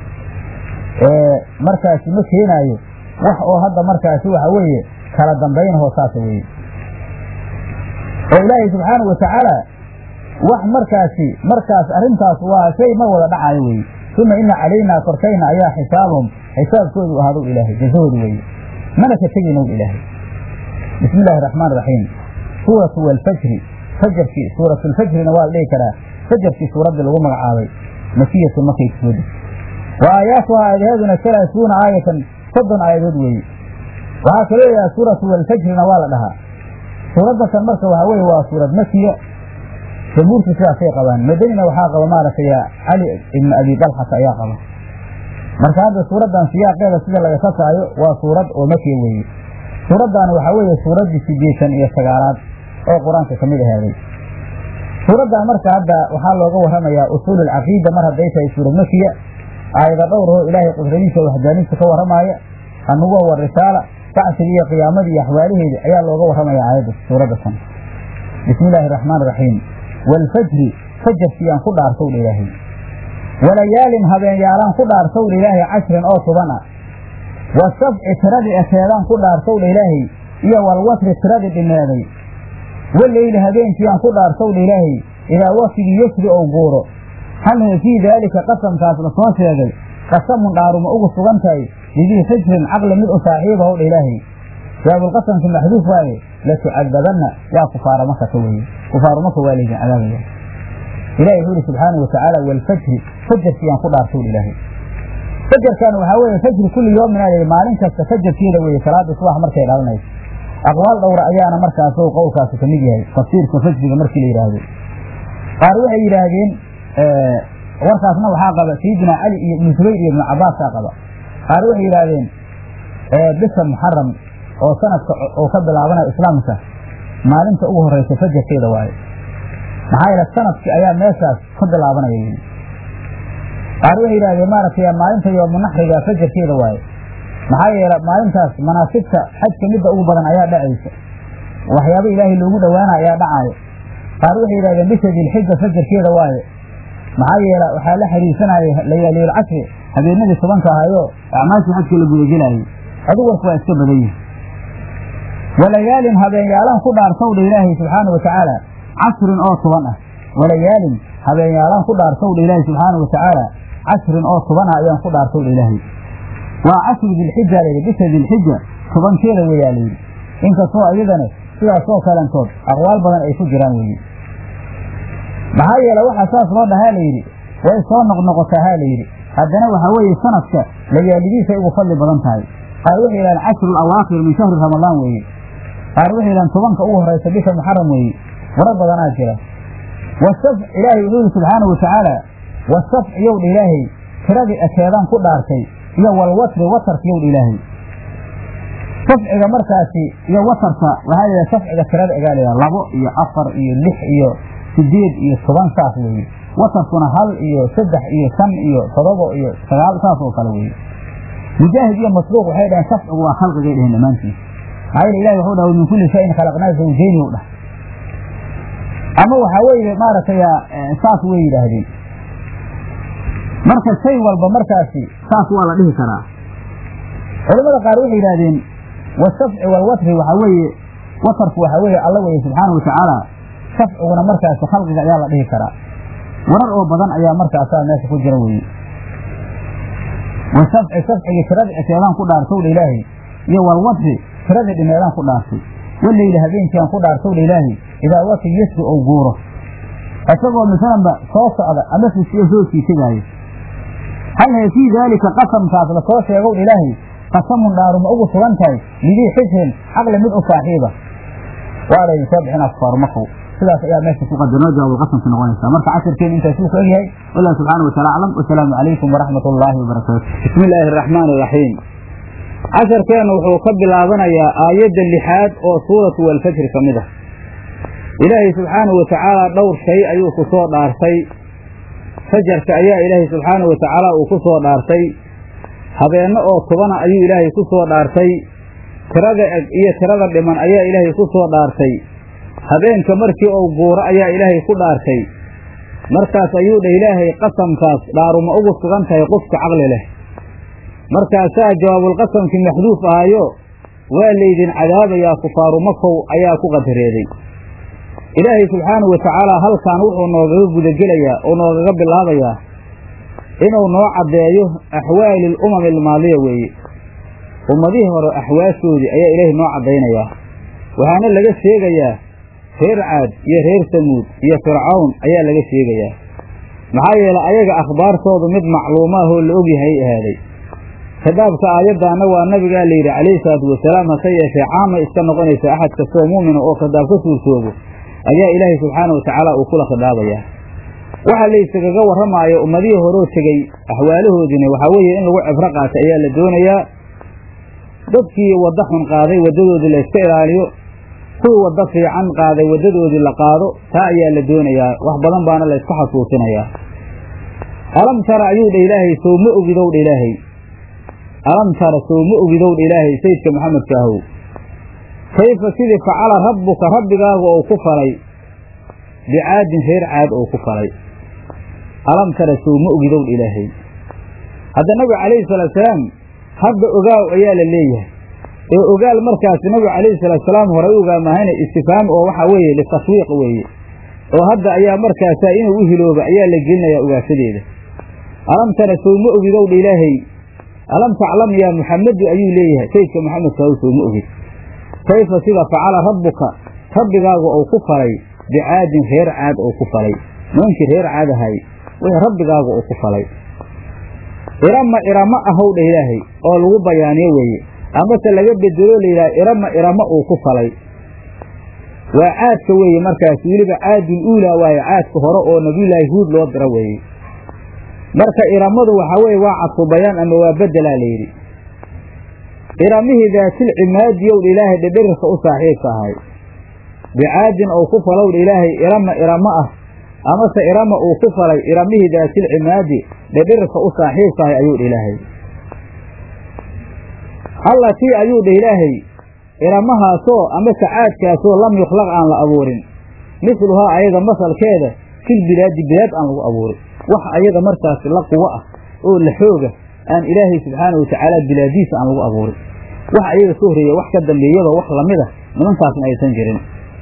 markaasi ma keenaayo wax oo hadda markaasi waxa weeye kala dambaynahoo saasa weeye oo ilaahay subxaanau watacaala wax markaasi markaas arrintaas waa shay mar wada dhacayo weeye uma ina calaynaa korkayna ayaa xisaabahum xisaabkoodu ahadow ilaahay jazahoodu weeye mana ka tegaynow ilaahay bismi illaahi raxmaan raxiim suuratu walfajri fajarkii suuratulfajrina waa la dhihi karaa fajarkii suuraddii lagu magacaabay makiyatu markay kusoo degtay wa aayaatuha aadaheeduna salaasuuna aayatan soddon aayadood weeye waxaa kaloo yahaa suuratu walfajrina waa la dhahaa suuraddatan marka waxaa weye waa suurad makiya jamhuurtu sidaasay qabaan madanina waxaa qaba maaragtay cali ibnu abi dalxata ayaa qaba marka hadda suuraddan siyaaqeeda sida laga kasaayo waa suurad oo makiya weeye suuraddaani waxaa weeye suuraddii sideetan iyo sagaalaad oo qur-aanka ka mid ahaaday suuraddan marka hadda waxaa looga warramayaa usuul alcaqiida mar hadday tahay suurad makiya aayada dhowrahoo ilaahay qudradiisa waxdaaniisa ka warramaaya annubuwa wa risaala bacsiga iyo qiyaamadii iyo axwaalaheedii ayaa looga warramaya aayadda suuradda tan bismi illaahi araxmaan iraxiim waalfajri fajarkiyaan ku dhaartow dha ilaahay walayaalin habeenyaalaan ku dhaartow dha ilaahay cashrin oo toban ah wasabci tiradii ekeedaan ku dhaartow dha ilaahay iyo walwatri tiradii dhimeeday waleyli habeenkiiyaan ku dhaartow dha ilaahay idaa waktigii yasri ou guuro hal fii daalika qasamkaas la soo sheegay qasamun dhaaruma ugu sugan tahay lidii xijrin caqli mid u saaxiibahow dha ilaahay jawaabulqasamki maxduuf waaye latucadabanna yaa kufaara maka ka weye kufaaru maka waa laydin cadaabaya ilahi wuxuu ihi subxaanau watacaala walfajri fajarkiyaan ku dhaartow dha ilaahay fajarkan waxaa weeye fajri kulli yoomin aa lihi maalin kasta fajarkeeda weeye salaada subax markay dhalanayso aqwaal dhowra ayaana markaas qowlkaasi ka mid yahay tafsiirka fajriga markii la yidhaahdo qaar waxay yidhaahdeen warkaasna waxaa qaba sayidina cali iyo ibnu zubayr iyo ibnu cabaasaa qaba qaar waxay yidhaahdeen bisha muxaram oo sanadka oo ka bilaabanayo islaamka maalinta ugu horeysa fajarkeeda waaye maxaa yeele sanadkii ayaa meeshaas ka bilaabanaya yii qaar waxay yidhahdeen maaragtay maalinta yoomunaxriga fajarkeeda waaye maxaa yeele maalintaas manaasibta xajka midda ugu badan ayaa dhacaysa waxyaaba ilaahay loogu dhowaana ayaa dhacaayo qaar waxay yidhahdeen bisha dilxija fajarkeeda waaye maxaa yeele waxaa la xiriirsanaya layaaliyal casri habeenadii tobanka ahayo acmaashii xajka la gudagelaayay adigu warku waa iska badan yihi walayaalin habeenyaalaan ku dhaarsawdha ilaahay subxaana wa tacaala casrin oo toban ah walayaalin habeenyaalaan ku dhaarsawdha ilaahay subxaana wa tacaala casrin oo toban ah ayaan ku dhaarsawdha ilaahay waa casri dilxija layidhi bisha dilxija tobankeeda weyaa layidhi inkastoo iyadana sidaasoo kalentood aqwaal badan ay ku jiraan weeye maxaa yeele waxaa saas loo dhahaa layidhi way soo noqnoqotaa ha layidhi haddana waxaa weeye sanadka layaalidiisay ugu fadli badan tahay qaar waxay yidhahaan cashru alawaakhir min shahri ramadaan weeye qaar waxay yidhahaan tobanka ugu horaysa bisha muxaram weeye waro badanaa jira wasaf ilaahay wuxuu yihi subxaana wa tacaala wasaf yowdha ilaahay tiradii ekeedaan ku dhaartay iyo walwatri watarka yowdha ilaahay safciga markaasi iyo watarka waxaa layidhaha safciga tirada egaa layidhaha labo iyo afar iyo lix iyo sideed iyo toban saas weeye watarkuna hal iyo saddex iyo shan iyo todobo iyo sagaal saas oo kale weeye mujaahid iyo masruuq waxay dhaheen safcigu waa khalqigay dheheen dhammaantiis maxaa yeele ilahi wuxuu dhaha min kulli shayin khalaqnaa zawjeyni u dhah ama waxaa weeye maaragtay saas way yidhaahdeen marka shay walba markaasi saas waa la dhihi karaa culamada qaar waxay yidhahdeen wasafci walwatri waxaa weeye watarku waxaa weeye alla weeye subxaana wa tacaala safciguna markaasi khalqiga ayaa la dhihi karaa warar oo badan ayaa markaasaa meesha ku jira weeye wasafci safcigii tiradii ekeedaan ku dhaartowdha ilaahay iyo walwatri tiradii dhimeedaan ku dhaartay waleyli habeenkiiaan ku dhaartowdha ilaahay idaa watri yasri ou guuro isagoo masalanba soo socda ama fisiyo soo sii tegaayo hal hee fii daalika qasamkaas lasoo sheegowdha ilaahay qasamun dhaaruma ugu sugan tahay lidii xisrin caqli mid u saaxiiba waa laydin soo bixin asfaaru makow sidaas ayaa meesha ku qadarnoo jawaabulqasamka noqonaysa marka casirkeen intaasuu ku egyahay wallahu subxaana wataala aclam wasalaamu calaykum waraxmat ullaahi wabarakaatu bismi illaahi araxmaan iraxiim casharkeennu wuxuu ka bilaabanayaa aayadda lixaad oo suuratu walfajri ka mid ah ilaahay subxaanahu watacaala dhowr shay ayuu ku soo dhaartay fajarka ayaa ilaahay subxaanahu watacaala uu ku soo dhaartay habeenno oo tobana ayuu ilaahay ku soo dhaartay tirada eg iyo tirada dhiman ayaa ilaahay ku soo dhaartay habeenka markii uu guuro ayaa ilaahay ku dhaartay markaas ayuu dhah ilaahay qasamkaas dhaaruma ugu sugan tahay qofka caqli leh markaasaa jawaabulqasamkii maxduuf ahayo waa laydin cadaabayaa kufaaru makow ayaa ku qadareeday ilaahay subxaanahu watacaala halkan wuxuu noogaga gudagelayaa oo noogaga bilaabayaa inuu noo caddeeyo axwaali alumami almaadiya weeye ummadihii hore axwaashoodii ayaa ilaahay noo caddaynayaa waxaana laga sheegayaa reer caad iyo reer samuud iyo fircawn ayaa laga sheegayaa maxaa yeelay ayaga akhbaartoodu mid macluumaahoo la ogyahay ahaaday khitaabka aayaddaana waa nabigaa layidhi calayhi salaatu wasalaam hase yeeshee caamay iska noqonaysa axad kastoo muumina oo khitaab ka suurtoobo ayaa ilaahay subxaana watacaala uu kula khidaabayaa waxa layskagaga warramaayo ummadihii horoo tegey axwaalahoodiina waxaa weeye in lagu cibro qaata ayaa la doonayaa dadkii waddo xun qaaday waddadoodii la yska ilaaliyo kuwii waddo fiican qaaday waddadoodii la qaado taa ayaa la doonayaa wax badan baana la ysku xasuusinayaa alam tara ayuu dha ilaahay sow ma ogidow dha ilaahay alam tara sow ma ogidow dha ilaahay sayidka maxamedka ahow kayfa sidii facala rabbuka rabbigaagu ou ku falay bicaadin reer caad ou ku falay alam tara sow ma ogidow dha ilaahay hadda nabiga calayhi salaatusalaam hadda ogaaw ayaa la leeyahay ee ogaal markaasi nabigu calayhi salaatusalaam horay u ogaamahayna istifaam oo waxaa weeye litashwiiq weeye oo hadda ayaa markaasaa inuu u hilooba ayaa la gelinayaa ogaashadeeda alam tara sow ma ogidow dha ilaahay alam taclam yaa muxamedu ayuu leeyahay sayidka maxamedka ahow sow ma ogid kayfa sida facala rabbuka rabbigaagu ou ku falay bicaadin reer caad ou ku falay noonkii reer caad ahay wixii rabbigaagu uu ku falay irama irama ahow dha ilaahay oo lagu bayaaniyo weeye amase laga bedelo layidhaha irama irama uu ku falay waa caadka weeye markaas weliba caadul uulaa waaye caadka hore oo nabiyullaahi huud loo diro weeye marka iramadu waxaa weeye waa cadfu bayaan ama waa bedelaa layidhi iramihii daatilcimaadi ow dha ilaahay dhidhirirka u saaxiibka ahay bicaadin ou ku falow dha ilaahay irama irama ah amase irama uu ku falay iramihii daatilcimaadi dhidhirirka u saaxiibka ahay ayuu dha ilaahay allatii ayuu dhah ilaahay iramahaasoo amase caadkaasoo lam yukhlaq aan la abuurin misluhaa ayada masalkeeda fil bilaadi bilaad aan lagu abuurin wax ayaga markaasi la quwo ah oo la xooga aan ilaahay subxaana watacaala bilaadiisa aan lagu abuurin wax ayaga ka horreeya wax ka dambeeyaba wax lamid a nimankaasna aysan jirin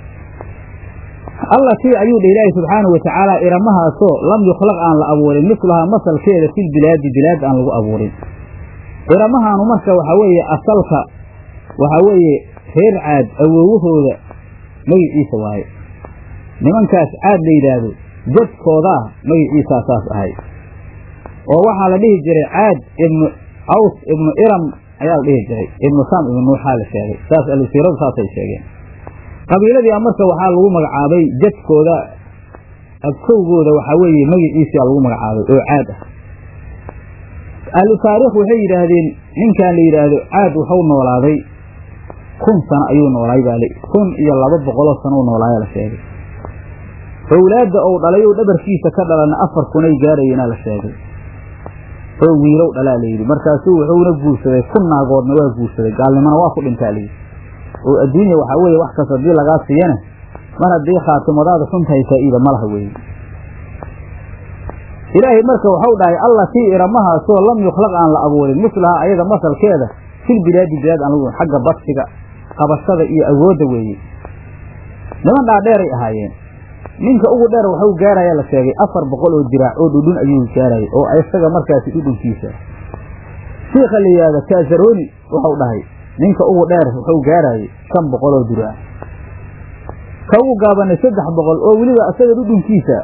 allatii ayuu dheh ilaahay subxaana watacaala iramahaasoo lam yukhlaq aan la abuurin mislahaa masalkeeda fil bilaadi bilaad aan lagu abuurin iramahaanu marka waxaa weeye asalka waxaa weeye reer caad awoowahooda magiciisa waaye nimankaas caad la yidhaahdo jadkoodaa magiciisaa saas ahay oo waxaa la dhihi jiray caad ibnu caws ibnu iram ayaa la dhihi jiray ibnu sam ibnu nuuxaa la sheegay saas alsiiradu saasay sheegeen qabiiladii marka waxaa lagu magacaabay jadkooda abkowgooda waxaa weeye magiciisiaa lagu magacaabay oo caad ah ahlu taariikh waxay yidhaahdeen ninkan la yidhaahdo caad waxau noolaaday kun sano ayuu noolaay baa kun iyo laba boqoloo sano u noolaaya la sheegay owlaadda ou dhalay ou dhabarkiisa ka dhalana afar kunay gaarayeenaa la sheegay oo wiilow dhalaa layidhi markaasuu wuxuuna guursaday kun naagoodna waa guursaday gaalnimona waa ku dhintaa layidhi oo adduunya waxaa weeye wax kas haddii lagaa siiyana mar haddii khaatimadaada xuntahay faa'iida ma laha weeye ilaahay marka waxau dhahay allatii iramahaasoo lam yukhlaq aan la abuurin mislahaa ayada masalkeeda fil bilaadi bilaad aan lagu xagga badsiga qabashada iyo awoodda weeye niman dhaadheeray ahaayeen ninka ugu dheer waxau gaarayaa la sheegay afar boqol oo diraac oo dhudhun ayuu gaarayay oo isaga markaasi dhudhunkiisa shiikha la yidhaahda kaasaroni waxau dhahay ninka ugu dheer wuxuu gaarayay shan boqol oo diraac ka ugu gaabanay saddex boqol oo weliba isaga dhudhunkiisa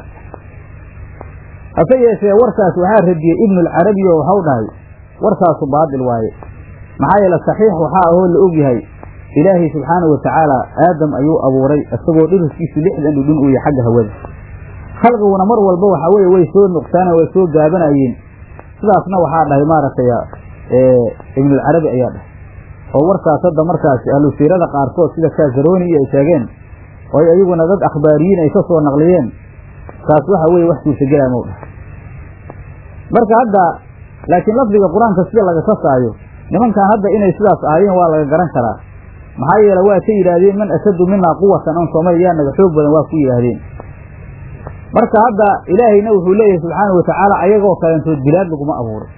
hase yeeshee warkaas waxaa radiyey ibnulcarabi oo waxau dhahay warkaasu baadil waaye maxaa yeele saxiix waxaa ahoo la ogyahay ilaahay subxaanau watacaala aadam ayuu abuuray isagoo dhiriskiisu lixdan dhudhun uu yahay xagga hawada khalqiguna mar walba waxaa weeye way soo nuqsaana way soo gaabanayeen sidaasna waxaa dhahay maaragtay ibnulcarabi ayaa dhahay oo warkaas hadda markaasi ahlu siirada qaarkood sida kaasaroni iyo ay sheegeen oo iyaguna dad akhbaariyiin ay ka soo naqliyeen taas waxa weeye wax suurtagelaa mau dhahay marka hadda laakiin lafdiga qur-aanka sida laga kasaayo nimankan hadda inay sidaas ahaayeen waa laga garan karaa maxaa yeele waa ka yidhaahdeen man ashaddu minaa quwatan on soomali yaa naga xoog badan waa ku yidhaahdeen marka hadda ilaahayna wuxuu leeyahay subxaana watacaala ayagoo kaleentood bilaad laguma abuuray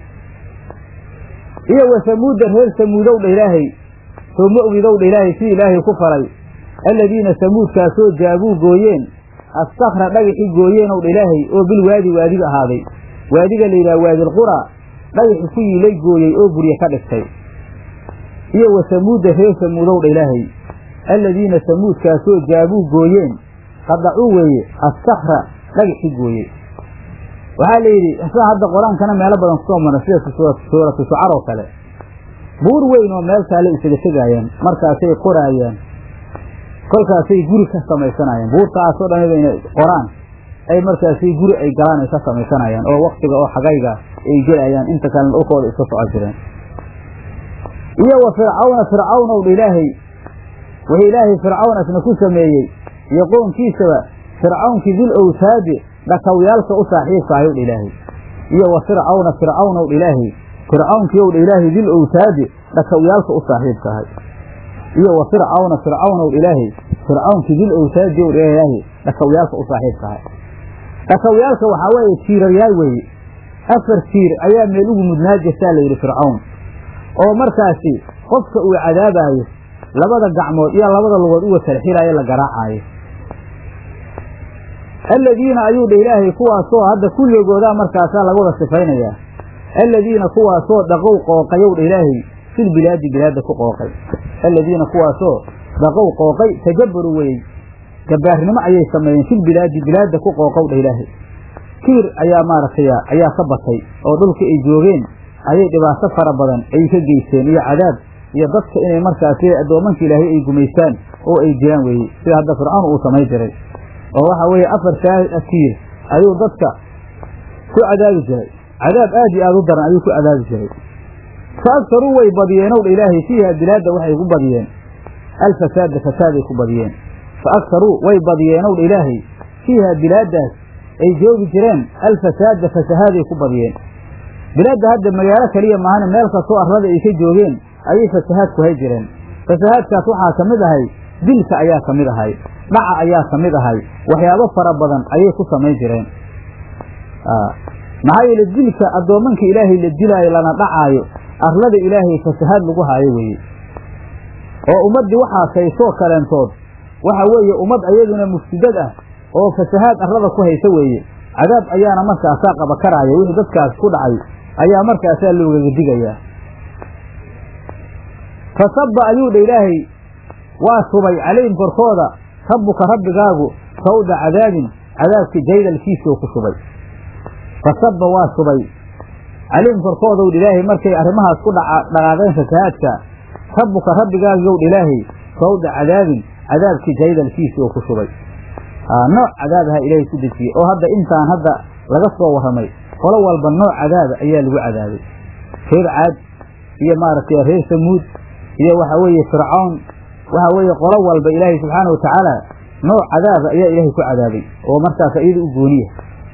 iyo wa samuuda reer samuudow dha ilaahay soo ma ogidow dha ilaahay si ilaahay ku falay alladiina samuudkaasoo jaabuu gooyeen astakra dhagaxi gooyeenow dha ilaahay oo bil waadi waadiga ahaaday waadiga la yidhaha waadilqura dhagaxi ku yiilay gooyey oo gurye ka dhigtay iyo wa samuuda reer samuudow dha ilaahay alladiina samuudkaasoo jaabuu gooyeen qadacuu weeye astakra dhagaxi gooyey waxaa la yidhi sida hadda qur-aankana meelo badan kusoo mara sida suuratu shucar oo kale buur weyn oo meel taale isaga tegaayaan markaasay qoraayaan kolkaasay guri ka samaysanayaan buurtaasoo dhan inay qoraan ay markaasay guri ay galaan ay ka samaysanayaan oo waktiga oo xagayga ay gelayaan inta kalena dhulkooda iska soco jireen iyo wa fircawna fircawnow dha ilaahay wixii ilaahay fircawn asna ku sameeyey iyo qoonkiisaba fircawnkii dil owtaadi dhakawyaalka u saaxiibka ayow dha ilaahay iyo wa fircawna fircawnow dha ilaahay fircawnkiiow dha ilaahay dil owtaadi dhakawyaalka u saaxiibka ahay iyo wa fircawna fircawnow dha ilaahay fircawnkii dil owtaadi ow dha ilaahay dhakawyaalka u saaxiibka ahay dhakawyaalka waxaa weeye tiiraryaal weeye afar tiir ayaa meel ugu mudnaa jirtaa layidhi fircawn oo markaasi qofka uu cadaabaayo labada gacmood iyo labada lugood uga talxilaayo la garaacaayo alladiina ayuu dha ilaahay kuwaasoo hadda kulligoodaa markaasaa laga wada sifaynayaa alladiina kuwaasoo dhaqow qooqayow dha ilaahay fil bilaadi bilaadda ku qooqay alladiina kuwaasoo dhaqow qooqay tajabaru weyey gabaarnimo ayay sameeyeen fil bilaadi bilaadda ku qooqow dha ilaahay kiir ayaa maaragtay ayaa ka batay oo dhulka ay joogeen ayay dhibaato fara badan ay ka geysteen iyo cadaab iyo dadka inay markaasi addoomanka ilaahay ay gumaystaan oo ay jiraan weeye sida hadda fircawn uu samay jiray oo waxa weeye afartaa tiir ayuu dadka ku cadaabi jiray cadaab aad iyo aad u daran ayuu ku cadaabi jiray fa agtaruu way badiyeenow dha ilaahay fiiha bilaadda waxay ku badiyeen alfasaada fasaaday ku badiyeen fa agtaruu way badiyeenow dha ilaahay fiiha bilaaddaas ay joogi jireen alfasaada fasahaaday ku badiyeen bilaadda hadda magaalo keliya maahane meel kastoo arlada ay ka joogeen ayay fasahaad ku hay jireen fasahaadkaas waxaa ka mid ahay dilka ayaa ka mid ahay dhaca ayaa ka mid ahay waxyaabo fara badan ayay ku samayn jireen maxaa yeele dilka addoommanka ilaahay la dilaayo lana dhacaayo arlada ilaahay fasahaad lagu haayo weeye oo ummaddii waxaa kaysoo kaleentood waxa weeye ummad ayaduna mufsidad ah oo fasahaad arlada ku haysa weeye cadaab ayaana markaasaa qaba karaaya wixii dadkaas ku dhacay ayaa markaasaa loogaga digayaa fasabba ayuu dha ilaahay waa shubay calayhim korkooda rabbuka rabbigaagu sawda cadaabin cadaabkii jaydalkiisuu ku shubay fasabba waa shubay calayhim korkoodaw dha ilaahay markay arrimahaas ku dhaqaaqeen fasahaadka rabbuka rabbigaagiyow dha ilaahay sawda cadaabin cadaabkii jaydalkiisuu ku shubay nooc cadaabaha ilaahay ku dejiyey oo hadda intaan hadda laga soo warramay qolo walba nooc cadaaba ayaa lagu cadaabay reer caad iyo maaragtay reer samuud iyo waxa weeye fircawn waxa weeye qolo walba ilaahay subxaana wa tacaala nooc cadaaba ayaa ilaahay ku cadaabay oo markaas iyada u gooniya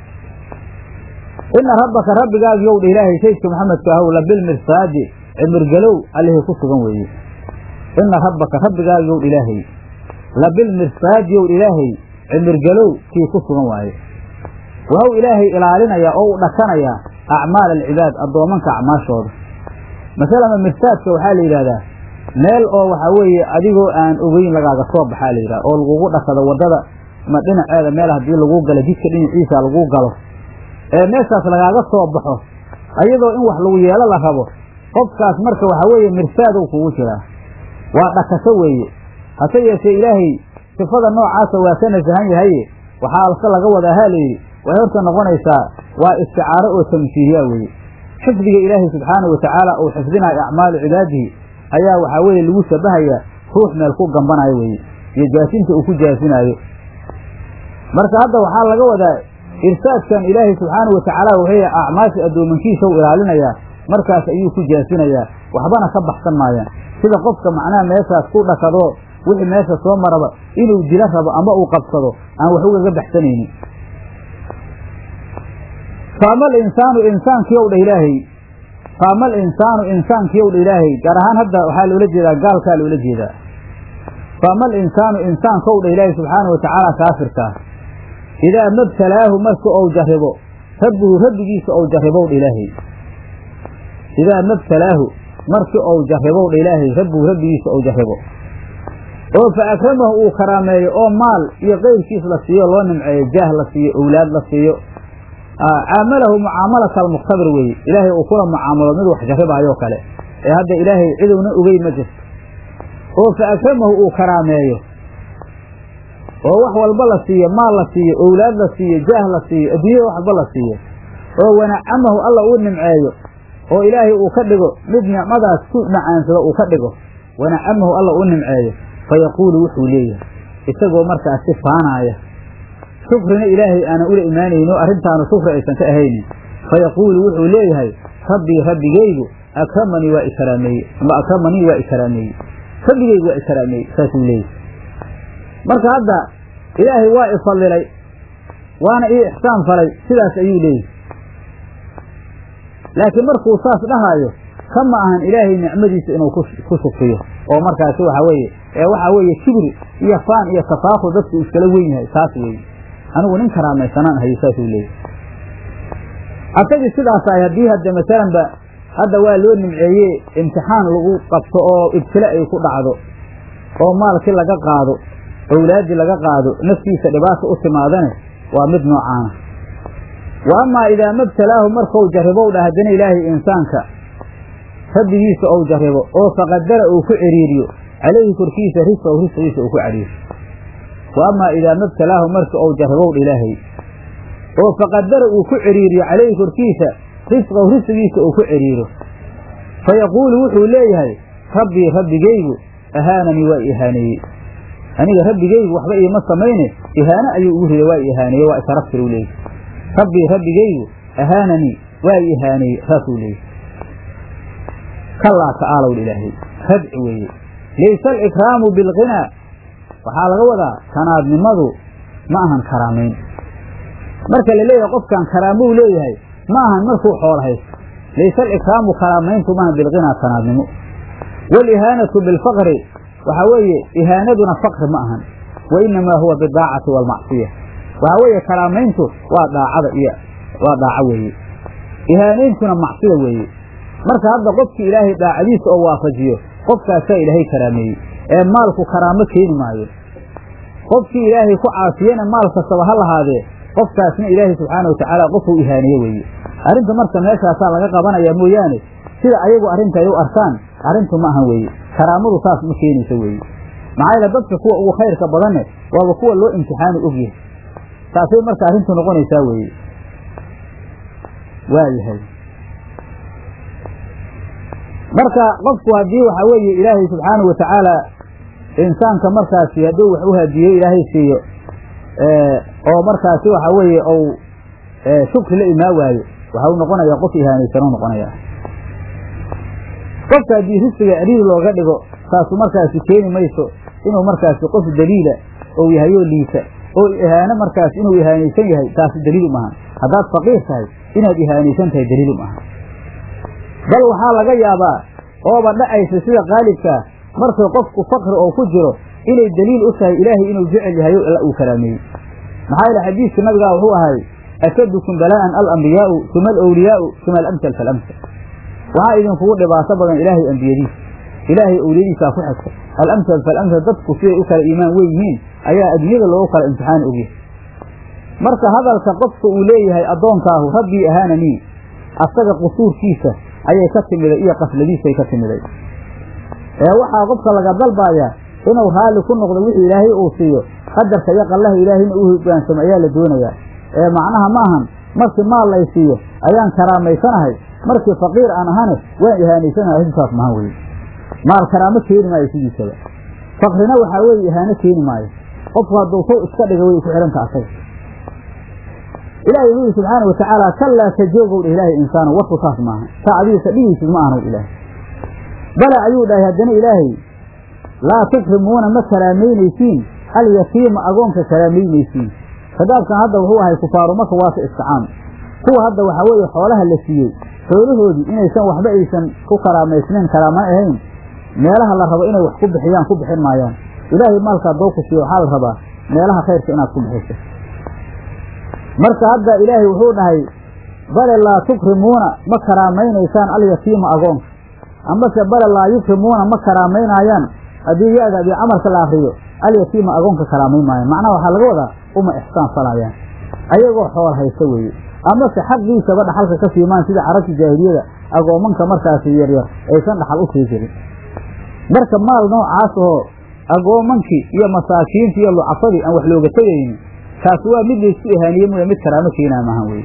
ina rabbaka rabbigaagu yow dha ilaahay saydka maxamedka ahow labilmirsaadi cimirgalow allihii ku sugan weeye ina rabbaka rabbigaagu yow dha ilaahay labilmirsaadi yow dha ilaahay cimirgalow kii ku sugan waaye waxuu ilaahay ilaalinayaa oo u dhakanayaa acmaal alcibaad addoomanka acmaashooda masalama mirsaadka waxaa la yidhahdaa meel oo waxaa weeye adigoo aan ogeyn lagaaga soo baxaa la yidhahda oo lagugu dhakado waddada ma dhinaceeda meel haddii lagu galo jidka dhinaciisa lagu galo ee meeshaas lagaaga soo baxo ayadoo in wax lagu yeelo la rabo qofkaas marka waxaa weeye mirsaadow kugu jiraa waa dhakasho weeye hase yeeshee ilaahay sifada noocaasa waa ka nasahan yahaye waxaa alse laga wadaa haa layidhi waxay horta noqonaysaa waa isticaaro oo tamsiihiya weeye xifdiga ilaahay subxaanau watacaala uu xifdinayo acmaalu cibaadihi ayaa waxaa weeye lagu shabahayaa ruux meel ku gambanayo weeye iyo jaasinta uu ku jaasinaayo marka hadda waxaa laga wadaa irsaadkan ilaahay subxaanau watacaala wuxuu acmaasha addoomankiisa u ilaalinayaa markaas ayuu ku jaasinayaa waxbana ka baxsan maayaan sida qofka macnaha meeshaas ku dhakadoo wixii meesha soo maraba inuu dilo rabo ama uu qabsado aan wax ugaga baxsanaynin faamal insaanu insaankiyow dha ilaahay faamal insaanu insaankiyow dha ilaahay gaar ahaan hadda waxaa loola jeedaa gaalkaa loola jeedaa faamal insaanu insaankow dha ilaahay subxaana wa tacaala kaafirkaa idaa mabtalaahu marka ou jarribo rabbuhu rabbigiisa ou jarribow dha ilaahay idaa mabtalaahu marki ou jarribow dha ilaahay rabbuhu rabbigiisa ou jarribo oo fa akramahu uu karaameeyo oo maal iyo keyrkiis la siiyo loo nimceeyo jaah la siiyo owlaad la siiyo caamalahu mucaamalata almukhtabir weeye ilaahay uu kula mucaamalo mid wax jarribaayoo kale ee hadda ilaahay cidowna ogey ma jirto oo fa akramahu uu karaameeyo oo wax walba la siiyo maal la siiyo owlaad la siiyo jaah la siiyo adduunyada wax walba la siiyo oo wanacamahu alla uu nimceeyo oo ilaahay uu ka dhigo mid nicmadaas ku macaansado uu ka dhigo wanacamahu alla uu nimceeyo fayaquulu wuxuu leeyahay isagoo markaas si faanaaya shukrina ilaahay aanan ula imaanayno arrintaanu shukri aysan ka ahaynin fayaquulu wuxuu leeyahay rabbii rabbigaygu akramanii waa ikaraameeye ama akramanii waa ikaraameeye rabbigaygu waa ikaraameeye saasuu leeyahay marka hadda ilaahay waa ifadilay waana ii ixsaan falay sidaas ayuu leeyahay laakiin markuu saas dhahaayo kama ahan ilaahay nicmadiisa inuu ku shukriyo oo markaasi waxa weeye ee waxaa weeye kibri iyo faan iyo tafaakur dadku iskala wen yahay taas weeye anigu nin karaamaysanaan hayo saasuu leeyahy asagii sidaas ahay haddii hadda masalanba hadda waa loo nimceeye imtixaan lagu qabto oo ibtila ay ku dhacdo oo maalkii laga qaado owlaaddii laga qaado naftiisa dhibaata u timaadane waa mid noocaana wa amaa idaa mabtalaahu markau jarribow dha haddana ilaahay insaanka rabbigiisa ou jarribo oo faqadara uu ku ciriiriyo calayhi korkiisa risqahu risqigiisa uu ku cariiriyo wa amaa idaa mabtalaahu marka ou jarribow dha ilaahay oo faqadara uu ku ciriiriyo calayhi korkiisa risqahu risqigiisa uu ku ciriiro fa yaquulu wuxuu leeyahay rabbii rabbigaygu ahaananii waa ihaaneeyey aniga rabbigaygu waxba iima samayne ihaano ayuu ugu riday waa ihaaneeye waa isharaftir u leeyahy rabbii rabbigaygu ahaananii waa ihaaneeye saasuu leeyahy kallaa ta'aalow ilaahay radci weeye laysa alikraamu bilqinaa waxaa laga wadaa kanaadnimadu ma ahan karaamayn marka la leeyahay qofkan karaamou leeyahay ma ahan markuu xoolo haysto laysa alikraamu karaamayntu maahan bilqinaa kanaadnimo waalihaanatu bilfaqri waxaa weeye ihaanaduna faqri ma ahan wa inamaa huwa bidaacati waalmacsiya waxaa weeye karaamayntu waa daacada iyo waa daaco weeye ihaanayntuna macsida weeye marka hadda qofkii ilaahay daacadiisa oo waafajiyo qofkaasaa ilaahay karaameeyey ee maalku karaamo keeni maayo qofkii ilaahay ku caasiyena maal kastaba ha lahaadee qofkaasna ilaahay subxaana watacaala qofuu ihaaneeye weeye arrinta marka meeshaasaa laga qabanayaa mooyaane sida ayagu arrinta ay u arkaan arrintu ma ahan weeye karaamadu saas ma keenaysa weeye maxaa yeele dadka kuwa ugu khayrka badanne waaba kuwa loo imtixaani ogyahay taasay marka arrintu noqonaysaa weeye waa yahay marka qofku haddii waxaa weeye ilaahay subxaanahu watacaala insaanka markaasi hadduu wax u hadiyo ilaahay siiyo oo markaasi waxa weeye ou shukri la imaa waayo waxa u noqonayaa qof ihaanaysan u noqonayaa qofka haddii risiga celiil looga dhigo taasu markaasi keeni mayso inuu markaasi qof daliila ou yahayoo liita oo ihaano markaas inuu ihaanaysan yahay taasi daliil umahan haddaad faqiir tahay inaad ihaanaysan tahay daliil umahan bal waxaa laga yaabaa ooba dhacaysa sida qaalibkaa markay qofku fakri oo ku jiro inay daliil u tahay ilaahay inuu jecel yahayo alla uu karaameeyey maxaa yeele xadiiska nabigaa wuxuu ahay ashadukum balaa'an alambiyaau uma alawliyaau uma alamsal faalamsal waxaa idinkugu dhibaato badan ilaahay ambiyadiisa ilaahay awliyadiisaa ku xigta alamsal faalamsal dadku siday u kala iimaan wen yihiin ayaa adduunyada loogu kala imtixaan ogyahay marka hadalka qofka uu leeyahay addoonkaahu rabbii ahaananii asaga qusuurkiisa ayay ka timiday iyo qafladiisay ka timiday ee waxaa qofka laga dalbayaa inuu raalli ku noqdo wixii ilaahay uu siiyo qadarka iyo qallaha ilaahayna uu hogaansamo ayaa la doonayaa ee macnaha ma ahan markii maal lay siiyo ayaan karaamaysanahay markii faqiir aan ahane waan ihaanaysanahay arrintaas mahan weye maal karaamo keeni maayo sidiisaba fakrina waxaa weeye ihaano keeni maayo qofku hadduu sow iska dhiga way ku xidhanta asaga ilahay wuxuu yihi subxaana watacaala kallaa ka joogow dheh ilaahay insaana warku saas maaha saa adigiisa dhigaysid ma ahanow ilaahay bala ayuu dhahay haddana ilaahay laa tukrimuuna ma karaameynaysiin alyatiima agoonka karaameynaysiin khadaabkan hadda wuxuu ahay kufaaru maka waase isticaam kuwa hadda waxaa weeye xoolaha la siiyey xoolahoodii inaysan waxba aysan ku karaamaysnayn karaamana ahayn meelaha la rabo inay wax ku bixiyaan ku bixin maayaan ilaahay maalkaa doo ku siiyo waxaa la rabaa meelaha khayrka inaad ku bixiso marka hadda ilaahay wuxuu dhahay bale laa tukrimuuna ma karaamaynaysaan alyatiima agoonka amase bale laa yukrimuuna ma karaamaynaayaan haddii ya-da haddii camalka la akriyo alyatiima agoonka karaamayn maayaan macnaha waxaa laga wadaa uma ixsaan falayaan ayagoo xool haysta weeye amase xaqiisaba dhaxalka ka siimaan sida carabta jaahiliyada agoomanka markaasi yaryar aysan dhaxal u sii jirin marka maal noocaas oo agoomankii iyo masaakiintii iyo lucafadii aan wax looga tegaynin kaasi waa mid laysku ihaaniye mooya mid karaamo keenaa maahan weye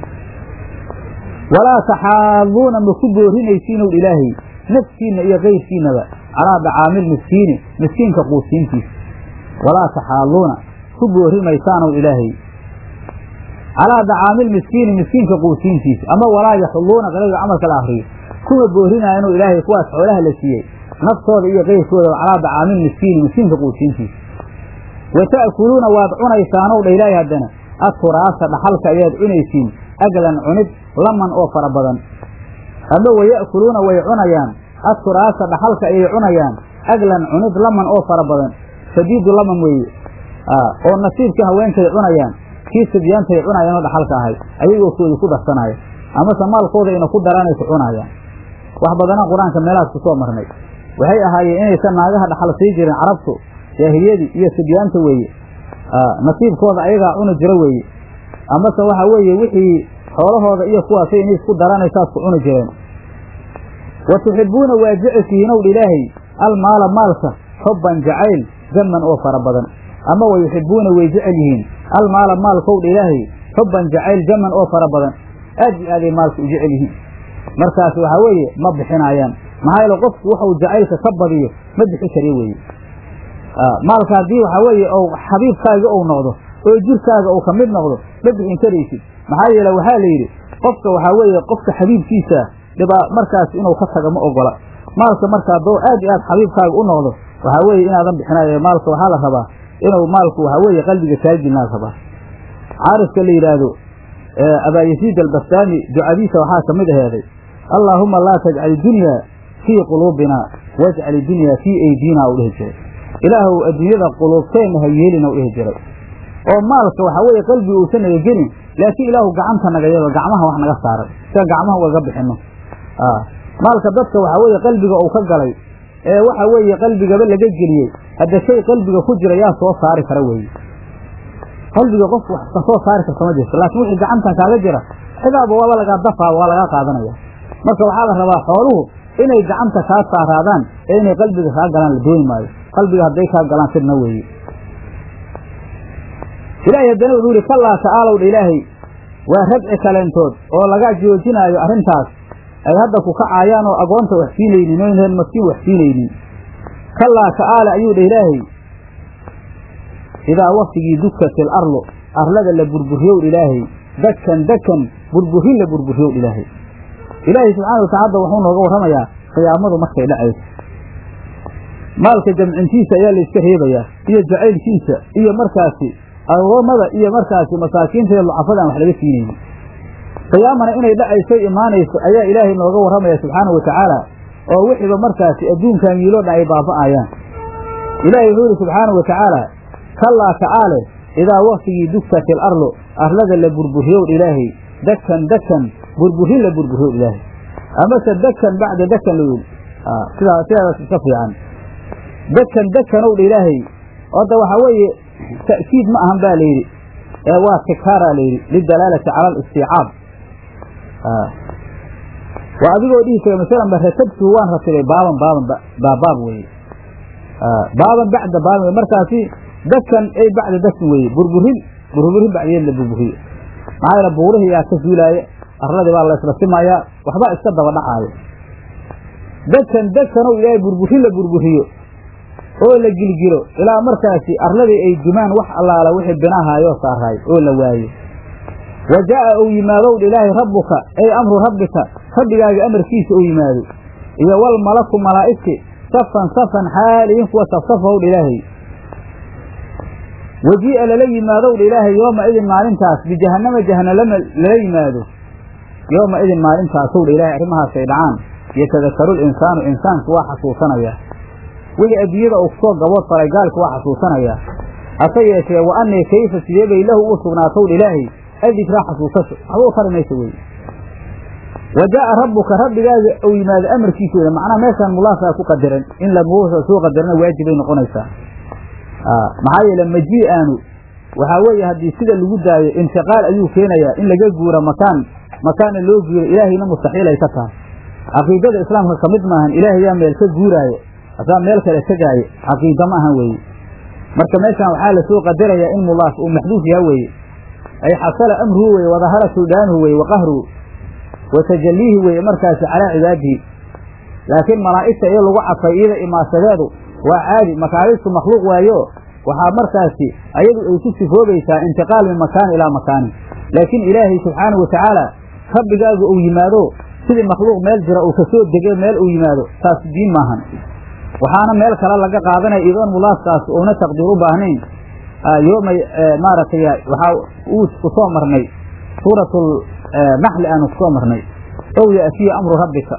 walaa taxaaduuna ma ku boorinaysiinow ilaahay nafsiinna iyo kayrkiinaba calaa dacaamil miskiini miskiinka quusiintiisa walaa taxaaduuna ku boori maysaanow ilaahay calaa dacaamil miskiini miskiinka quusiintiisa ama walaa yaxulluuna qaliga camalka la akriyo kuma boorinaayanu ilaahay kuwaas xoolaha la siiyey naftooda iyo kayrkooda calaa dacaamil miskiini miskiinka quusiintiisa wa ta'kuluuna waad cunaysaanow dha ilaahay haddana aturaasa dhaxalka ayaad cunaysiin aglan cunid laman oo fara badan ama waya'kuluuna way cunayaan aturaasa dhaxalka ayay cunayaan aglan cunid laman oo fara badan sadiidu laman weeye oo nasiibkii haweenkay cunayaan kii sibyaantay cunayaan oo dhaxalka ahay ayagoo koodi ku darsanaya amase maalkooda ina ku daraanay ku cunayaan wax badanaa qur-aanka meelahaas ku soo marnay waxay ahaayeen inaysan naagaha dhaxal sii jirin carabtu jaahiliyadii iyo sibyaanta weeye nasiibkooda ayagaa cuni jiro weeye amase waxa weeye wixii xoolahooda iyo kuwaasay inay isku daranaysaas ku cuni jireen wa tuxibuuna waa jeceshihiinowdha ilaahay almaala maalka xubban jacayl jaman oo fara badan ama wa yuxibuuna way jecel yihiin almaala maalkowdha ilaahay xubban jacayl jaman oo fara badan aad iyo aaday maalka u jecel yihiin markaas waxaa weeye ma bixinaayaan maxaa yeele qofku wuxuu jacaylka ka badiyo ma bixi kariyo weeye maalka haddii waxaa weeye ou xabiibkaaga ou noqdo oo jirkaaga uu ka mid noqdo ma bixin karaysid maxaa yeele waxaa la yidhi qofka waxaa weeye qofka xabiibkiisa dhibaa markaas inuu ka taga ma ogola maalka markaa doo aad iyo aad xabiibkaaga u noqdo waxaa weeye inaadan bixinayo maalka waxaa la rabaa inuu maalku waxaa weeye qalbiga kaajilnaa rabaa caarifka la yidhaahdo abaayasiid albastaami ducadiisa waxaa ka mid aheeday allaahuma laa tajcal idunyaa fii quluubina wajcal idunyaa fii aydiina u dhihi jiray ilaahuw adduunyada quluubteenna ha yeelina u dhihi jiray oo maalka waxaa weeye qalbiga uusan naga gelin laakiin ilaahu gacanta naga yado gacmaha wax naga saaray sida gacmaha ugaga bixino maalka dadka waxaa weeye qalbiga uu ka galay ee waxa weeye qalbigaba laga geliyey hadda shay qalbiga ku jira yaa soo saari kara weeye qalbiga qof wax ka soo saari karta ma jirto laakiin wixii gacantan kaaga jira xidaaba waaba lagaa dafaa waa lagaa qaadanaya marka waxaa la rabaa xooluhu inay gacanta kaa saaraadaan ee inay qalbiga kaa galaan la dooni maayo qalbiga hadday kaa galaan sidna weeye ilaahay haddana wuxuu yihi kallaa ta'aalow dha ilaahay waa radci kaleentood oo laga joojinaayo arrintaas ay hadda ku kacaayaan oo agoonta wax siinaynin oyneen maskiin wax siinaynin kallaa ta'aala ayuu dha ilaahay idaa waktigii dukatil arlu arlada la burburiyow ilaahay dakan dakan burburin la burburiyow ilaahay ilaahay subxaana watacala hadda wuxuu nooga warramayaa qiyaamadu markay dhacayso maalka jamcintiisa ayaa layska reebayaa iyo jacaylkiisa iyo markaasi agoomada iyo markaasi masaakiinta iyo lucafada aan wax laga siinaynin qiyaamana inay dhacayso imaanayso ayaa ilaahay nooga warramaya subxaanau watacaala oo wixiiba markaasi adduunkan yiiloo dhan ay baaba'ayaan ilaahay wuxuu yihi subxaanau watacaala kallaa ta'aale idaa waktigii dugtatil arlu arlada la burburiyow ilaahay dakan dakan burburin la burburiyow ilaahay amase dakan bacda dakan la yidhi sidaa sidaas iska fiican dakan dakanow dha ilaahay hadda waxaa weeye ta'kiid ma ahan baa layidhi ee waa tikaaraa layidhi lidalaalati cala alistiicaab waa adigoo dhihi kara masalan ba ratabtuhu waan ratibay baaban baaban baabaab weeye baaban bacda baaban markaasi dakan ay bacda dakan weeye burburin burburin bacdeed la burburiyo maxaa yeele buurihii yaa ka zuulaaya arladii baa la isla simayaa waxba iska daba dhacaayo dakan dakanow ilaahay burburin la burburiyo oo la gilgilo ilaa markaasi arladii ay dumaan wax allaala wixii binahaayoo saaraay oo la waayo wa jaa'a uu yimaadow ilaahay rabbuka ay amru rabbika rabbigaaga amarkiisa uu yimaado iyo wal malaku malaa'igti safan safan xaaliyin kuwa safsafowdha ilaahay wajii'a lala yimaadowdha ilaahay yooma idin maalintaas bijahannama jahanalama lala yimaado yooma idin maalintaasowdha ilaahay arrimahaasay dhacaan yatadakaru linsaanu insaanku waa xasuusanayaa wixii adduunyada uu kusoo gabood faray gaalku waa xasuusanayaa hase yeeshee wa annii kayfa sidee bay lahu u sugnaatowdha ilaahay adikraa xasuusasho waxba u tari maysa weye wa jaa'a rabbuka rabbigaaga uu yimaado amarkiisa weye macnaha meeshaan mulaasaa ku qadaran in lamuusa soo qadarana waajibay noqonaysaa maxaa yeele majii aanu waxaa weeye haddii sida lagu daayo intiqaal ayuu keenayaa in laga guuro makaan makaanna loo guuro ilaahayna mustaxiil ay ka tahay caqiidada islaamka ka mid maahan ilaahayaa meel ka guuraayo asaa meel kale tegaayo caqiida ma ahan weeye marka meeshaan waxaa lasoo qadarayaa in mulaas uu maxduuf yaha weeye ay xasala amruhu weye wadahara suldaanuhu weye wa qahruhu wa tajalliihi weeye markaasi calaa cibaadihi laakiin malaa'igta iyo lagu cafay iyada imaasadeedu waa caadi makaaristu makhluuq waayo waxaa markaasi ayadu ay ku sifoobaysaa intiqaal min makaani ilaa makaanin laakiin ilaahay subxaanahu watacaala rabbigaaga uu yimaado sidii makhluuq meel jira uu kasoo dege meel uu yimaado taas diin maahan waxaana meel kale laga qaadanaya idoon mulaaskaas uuna taqdiir u baahnayn yooma maaragtay waxaa uu kusoo marnay suuratul naxli aanu kusoo marnay ow ya'tiya amru rabbika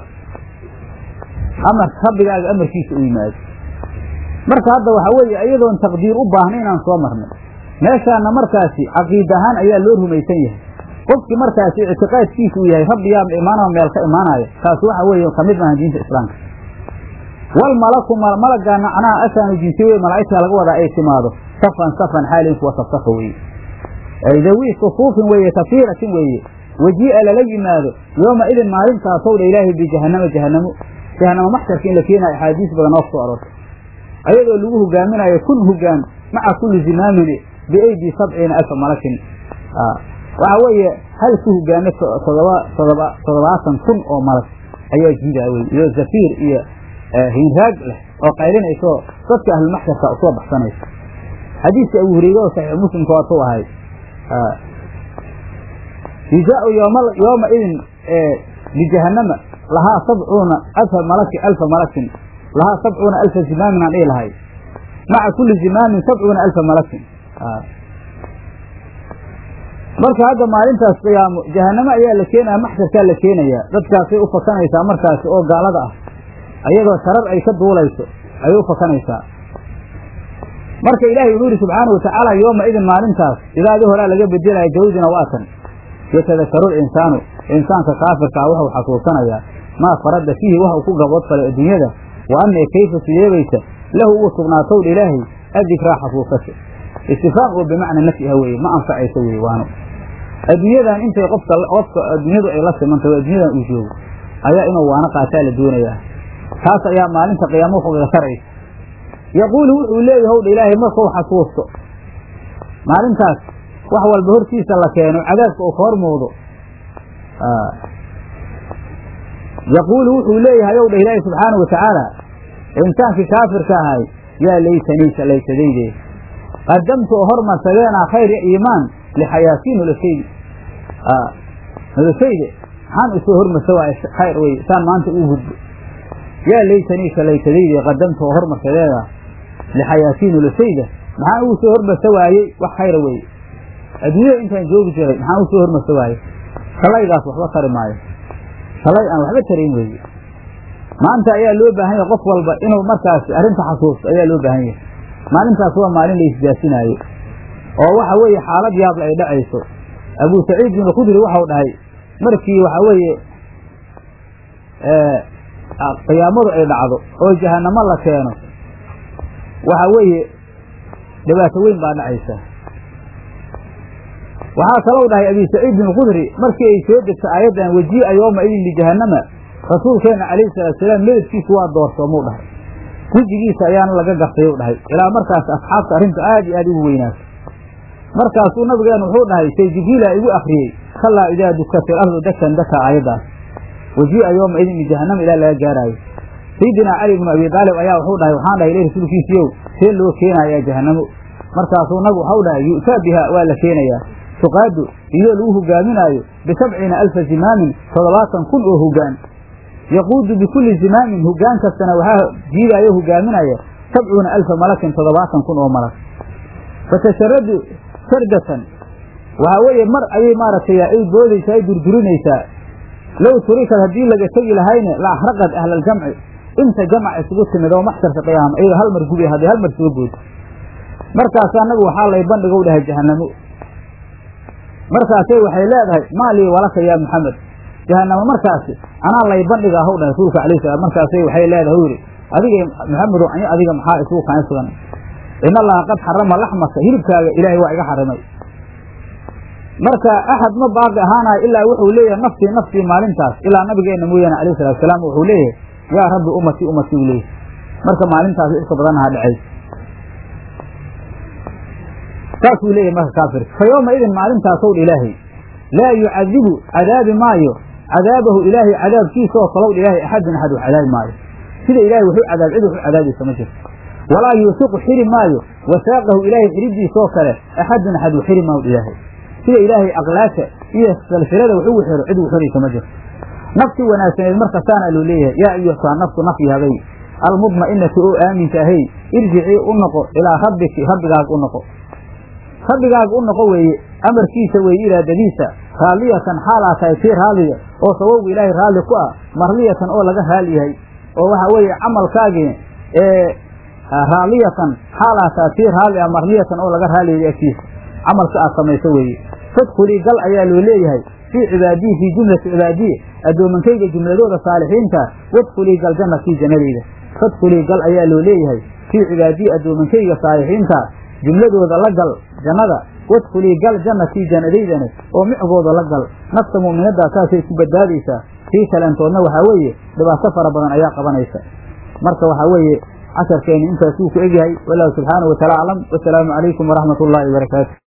amar rabbigaaga amarkiisa u yimaado marka hadda waxaa weeye iyadoon taqdiir u baahna inaan soo marnay meeshaana markaasi caqiid ahaan ayaa loo rumaysan yahay qofkii markaasi ictiqaadkiisa uu yahay rabbi yaa imaanama meel ka imaanaya taas waxa weeye kamid maahan diinta islaamka wal malaku malaggaa macnaha asaanu jinsi wey malaa'igta laga wadaa ay timaado safan safan xaalin kuwa safsafa weeye dawi sufuufin weeye kafiiratin weeye wajii'a lala yimaado yooma idin maalintaasowdha ilaahay bijahannama jahannamo jahannamo maxsharka in la keenayo axaadiis badan oo kusoo aroortay ayadoo lagu hogaaminayo kun hogaan maca kulli zimaamin biaydi sabciina alfa malakin waxa weeye hal ku hogaame todoba todoba toddobaatan kun oo malag ayaa jiidaa wey iyo zafiir iyo hinraag leh oo qaylinayso dadka ahlulmaxsharka usoo baxsanaysa xadiiska abu hureyre oo saxiix muslimka waatuu ahay yujaau yooma idin bijahannama lahaa sabcuuna alfa malaki alfa malakin lahaa sabcuuna alfa zimaamin aan dhihi lahay maca kulli zimaamin sabcuuna alfa malakin marka hadda maalintaas qiyaamo jahanamo ayaa la keenaya maxsharkaa la keenayaa dadkaasay u fakanaysaa markaasi oo gaalada ah ayadoo sharar ay ka duulayso ayay u fakanaysaa marka ilaahay wuxuu yihi subxaana watacaala yooma idin maalintaas idaadii horaa laga bedelaya jawdina waatan yatadakaru linsaanu insaanka kaafirkaa wuxuu xasuusanayaa maa farada fiihi wax uu ku gaboodfalay adduunyada wa annee kayfa sideebaysa lahu ugu sugnaatowdha ilaahay addikraa xasuusasha istifaam oo bimacna nafyiha weeye ma anfacayso weye waano adduunyadan intay qofka qofka adduunyadu ay la simantahy o adduunyadan uu joogo ayaa inuu waano qaataa la doonayaa taas ayaa maalinta qiyaamo wuxuuga taraysa yaquulu wuxuu leeyahy howdha ilaahay markuu xasuusto maalintaas wax walba hortiisa la keeno cadaabka uu ka hor muuqdo yaquulu wuxuu leeyahay ow dha ilaahi subxaana wa tacaala insaankii kaafirka ahay yaa laytanii shalaysadayde qadamtu oo hormarsadeenaa khayr iyo iimaan lixayaatii noloshaydi noloshayde maxaan usoo hormarsa waay khayr wey saan maanta uu gudbo yaa laytanii shalaysadayde qadamtu oo hormarsadeeda lixayaatii noloshayda maxaan ugu soo hormarsa waayey wax khayra weye adduunyada intaan joogi jiray maxaan usoo hormarsa waayey shalaygaas waxba tari maayo shalay aan waxba tarayn weeye maanta ayaa loo baahan yahay qof walba inuu markaasi arrinta xasuusto ayaa loo baahan yahay maalintaas waa maalin la isjaasinaayo oo waxa weeye xaalad yaable ay dhacayso abuu saciid bin khudri waxau dhahay markii waxa weeye qiyaamadu ay dhacdo oo jahanamo la keeno waxa weeye dhibaato weyn baa dhacaysa waxaa kalou dhahay abi saciid bin khudri markii ay soo degto aayaddan wajii'a yooma idin lijahanama rasuulkeenna calayhi salaatusalaam medadkiisu waa doorsoomuu dhahay wejigiisa ayaana laga gartay u dhahay ilaa markaas asxaabta arrinta aad iyo aad ugu weynaato markaasuu nabigeenu wuxuu dhahay say jibriila igu akriyey kallaa idaa dukata ilardu dakan daka aayaddaas wajii'a yooma idin lijahanama ilaa laga gaaraayo sayidinaa cali bnu abi daalib ayaa wuxuu dhahay waxaan dhahay ila rasuulkiisiiyow see loo keenayaa jahanamo markaasuu nabigu waxau dhahay yu'taa biha waa la keenayaa tuqaadu iyadoo lagu hogaaminaayo bisabciina alfa zimaamin toddobaatan kun oo hogaan yaquudu bikulli zimaamin hogaan kastana waxaa jiidaayo hogaaminaya sabcuuna alfa malakin toddobaatan kun oo malag fatasharadu sardatan waxaa weeye mar ayay maaragtay ay boodaysaa ay durdurinaysaa low turikad haddii laga tegi lahayne la axraqad ahlaljamci inta jamac isugu timid oo maxsharka qiyaama iyadoo hal mar gubi hadday hal mar soo boodo markaasaa nabigu waxaa lay bandhigow dhahay jahanamo markaasay waxay leedahay maa lii walaka yaa maxamed jahanamo markaasi anaa lay bandhiga ahow dhahay rasuulka alayh salaam markaasay waxay leedahay u yidhi adiga maxamedow ani adiga maxaa isugu kaan sugan in allaha qad xarama laxmaka hilibkaaga ilaahay waa iga xarimay marka axad ma baaqi ahaanayo ilaa wuxuu leeyahay naftii naftii maalintaas ilaa nabigeenna mooyaane alayh salatu salaam wuxuu leeyahay yaa rabbi ummatii ummatii u leeyahay marka maalintaas iska badanaha dhacays saasuu leeyahay marka kaafirka fa yooma idin maalintaasow dha ilaahay laa yucadibu cadaabi maayo cadaabahu ilaahay cadaabkiisa oo kalow dha ilaahay axadun axad wax cadaabi maayo sida ilaahay wuxuu cadaab cid waxu cadaabaysa ma jirto walaa yuusiqu xiri maayo wasaaqahu ilaahay xidhidiisa oo kale axadun axad u xiri maayo ilaahay sida ilaahay aqlaasha iyo salsilada wax ugu xiro cid u xiraysa ma jirto nafti wanaagsaneed markasaana loo leeyahay yaa ayuha naftu nafyahabay almudma'inatu oo aaminka ahay irjicii u noqo ilaa rabbiki rabbigaaga u noqo rabbigaaga u noqo weeye amarkiisa weeye iraadadiisa raalliyatan xaalaa tahay tii raalliya oo sababgu ilaahay raalli ku ah marliyatan oo laga raal yahay oo waxa weeye camalkaagii ee raalliyatan xaalaa tahay tii raalli ah marliyatan oo laga raaliyahay agtiisa camalka aad samayso weeye fadkhulii gal ayaa loo leeyahay fii cibaadiyi fii jumlati cibaadiyi addoomankayga jumladooda saalixiinta wadkhulii gal jannatii jannadayda fadkhulii gal ayaa loo leeyahay fii cibaadiyi addoomankayga saalixiinta jumladooda la gal jannada wadkhulii gal jannatii jannadaydani oo micgooda la gal nafta mu'minaddaa saasay ku badbaadaysaa tii kaleentoodna waxaa weeye dhibaato fara badan ayaa qabanaysa marka waxaa weeye casharkeeni intaasuu ku egyahay wallahu subxaanahu wataala aclam wasalaamu calaykum waraxmat ullaahi wabarakaatu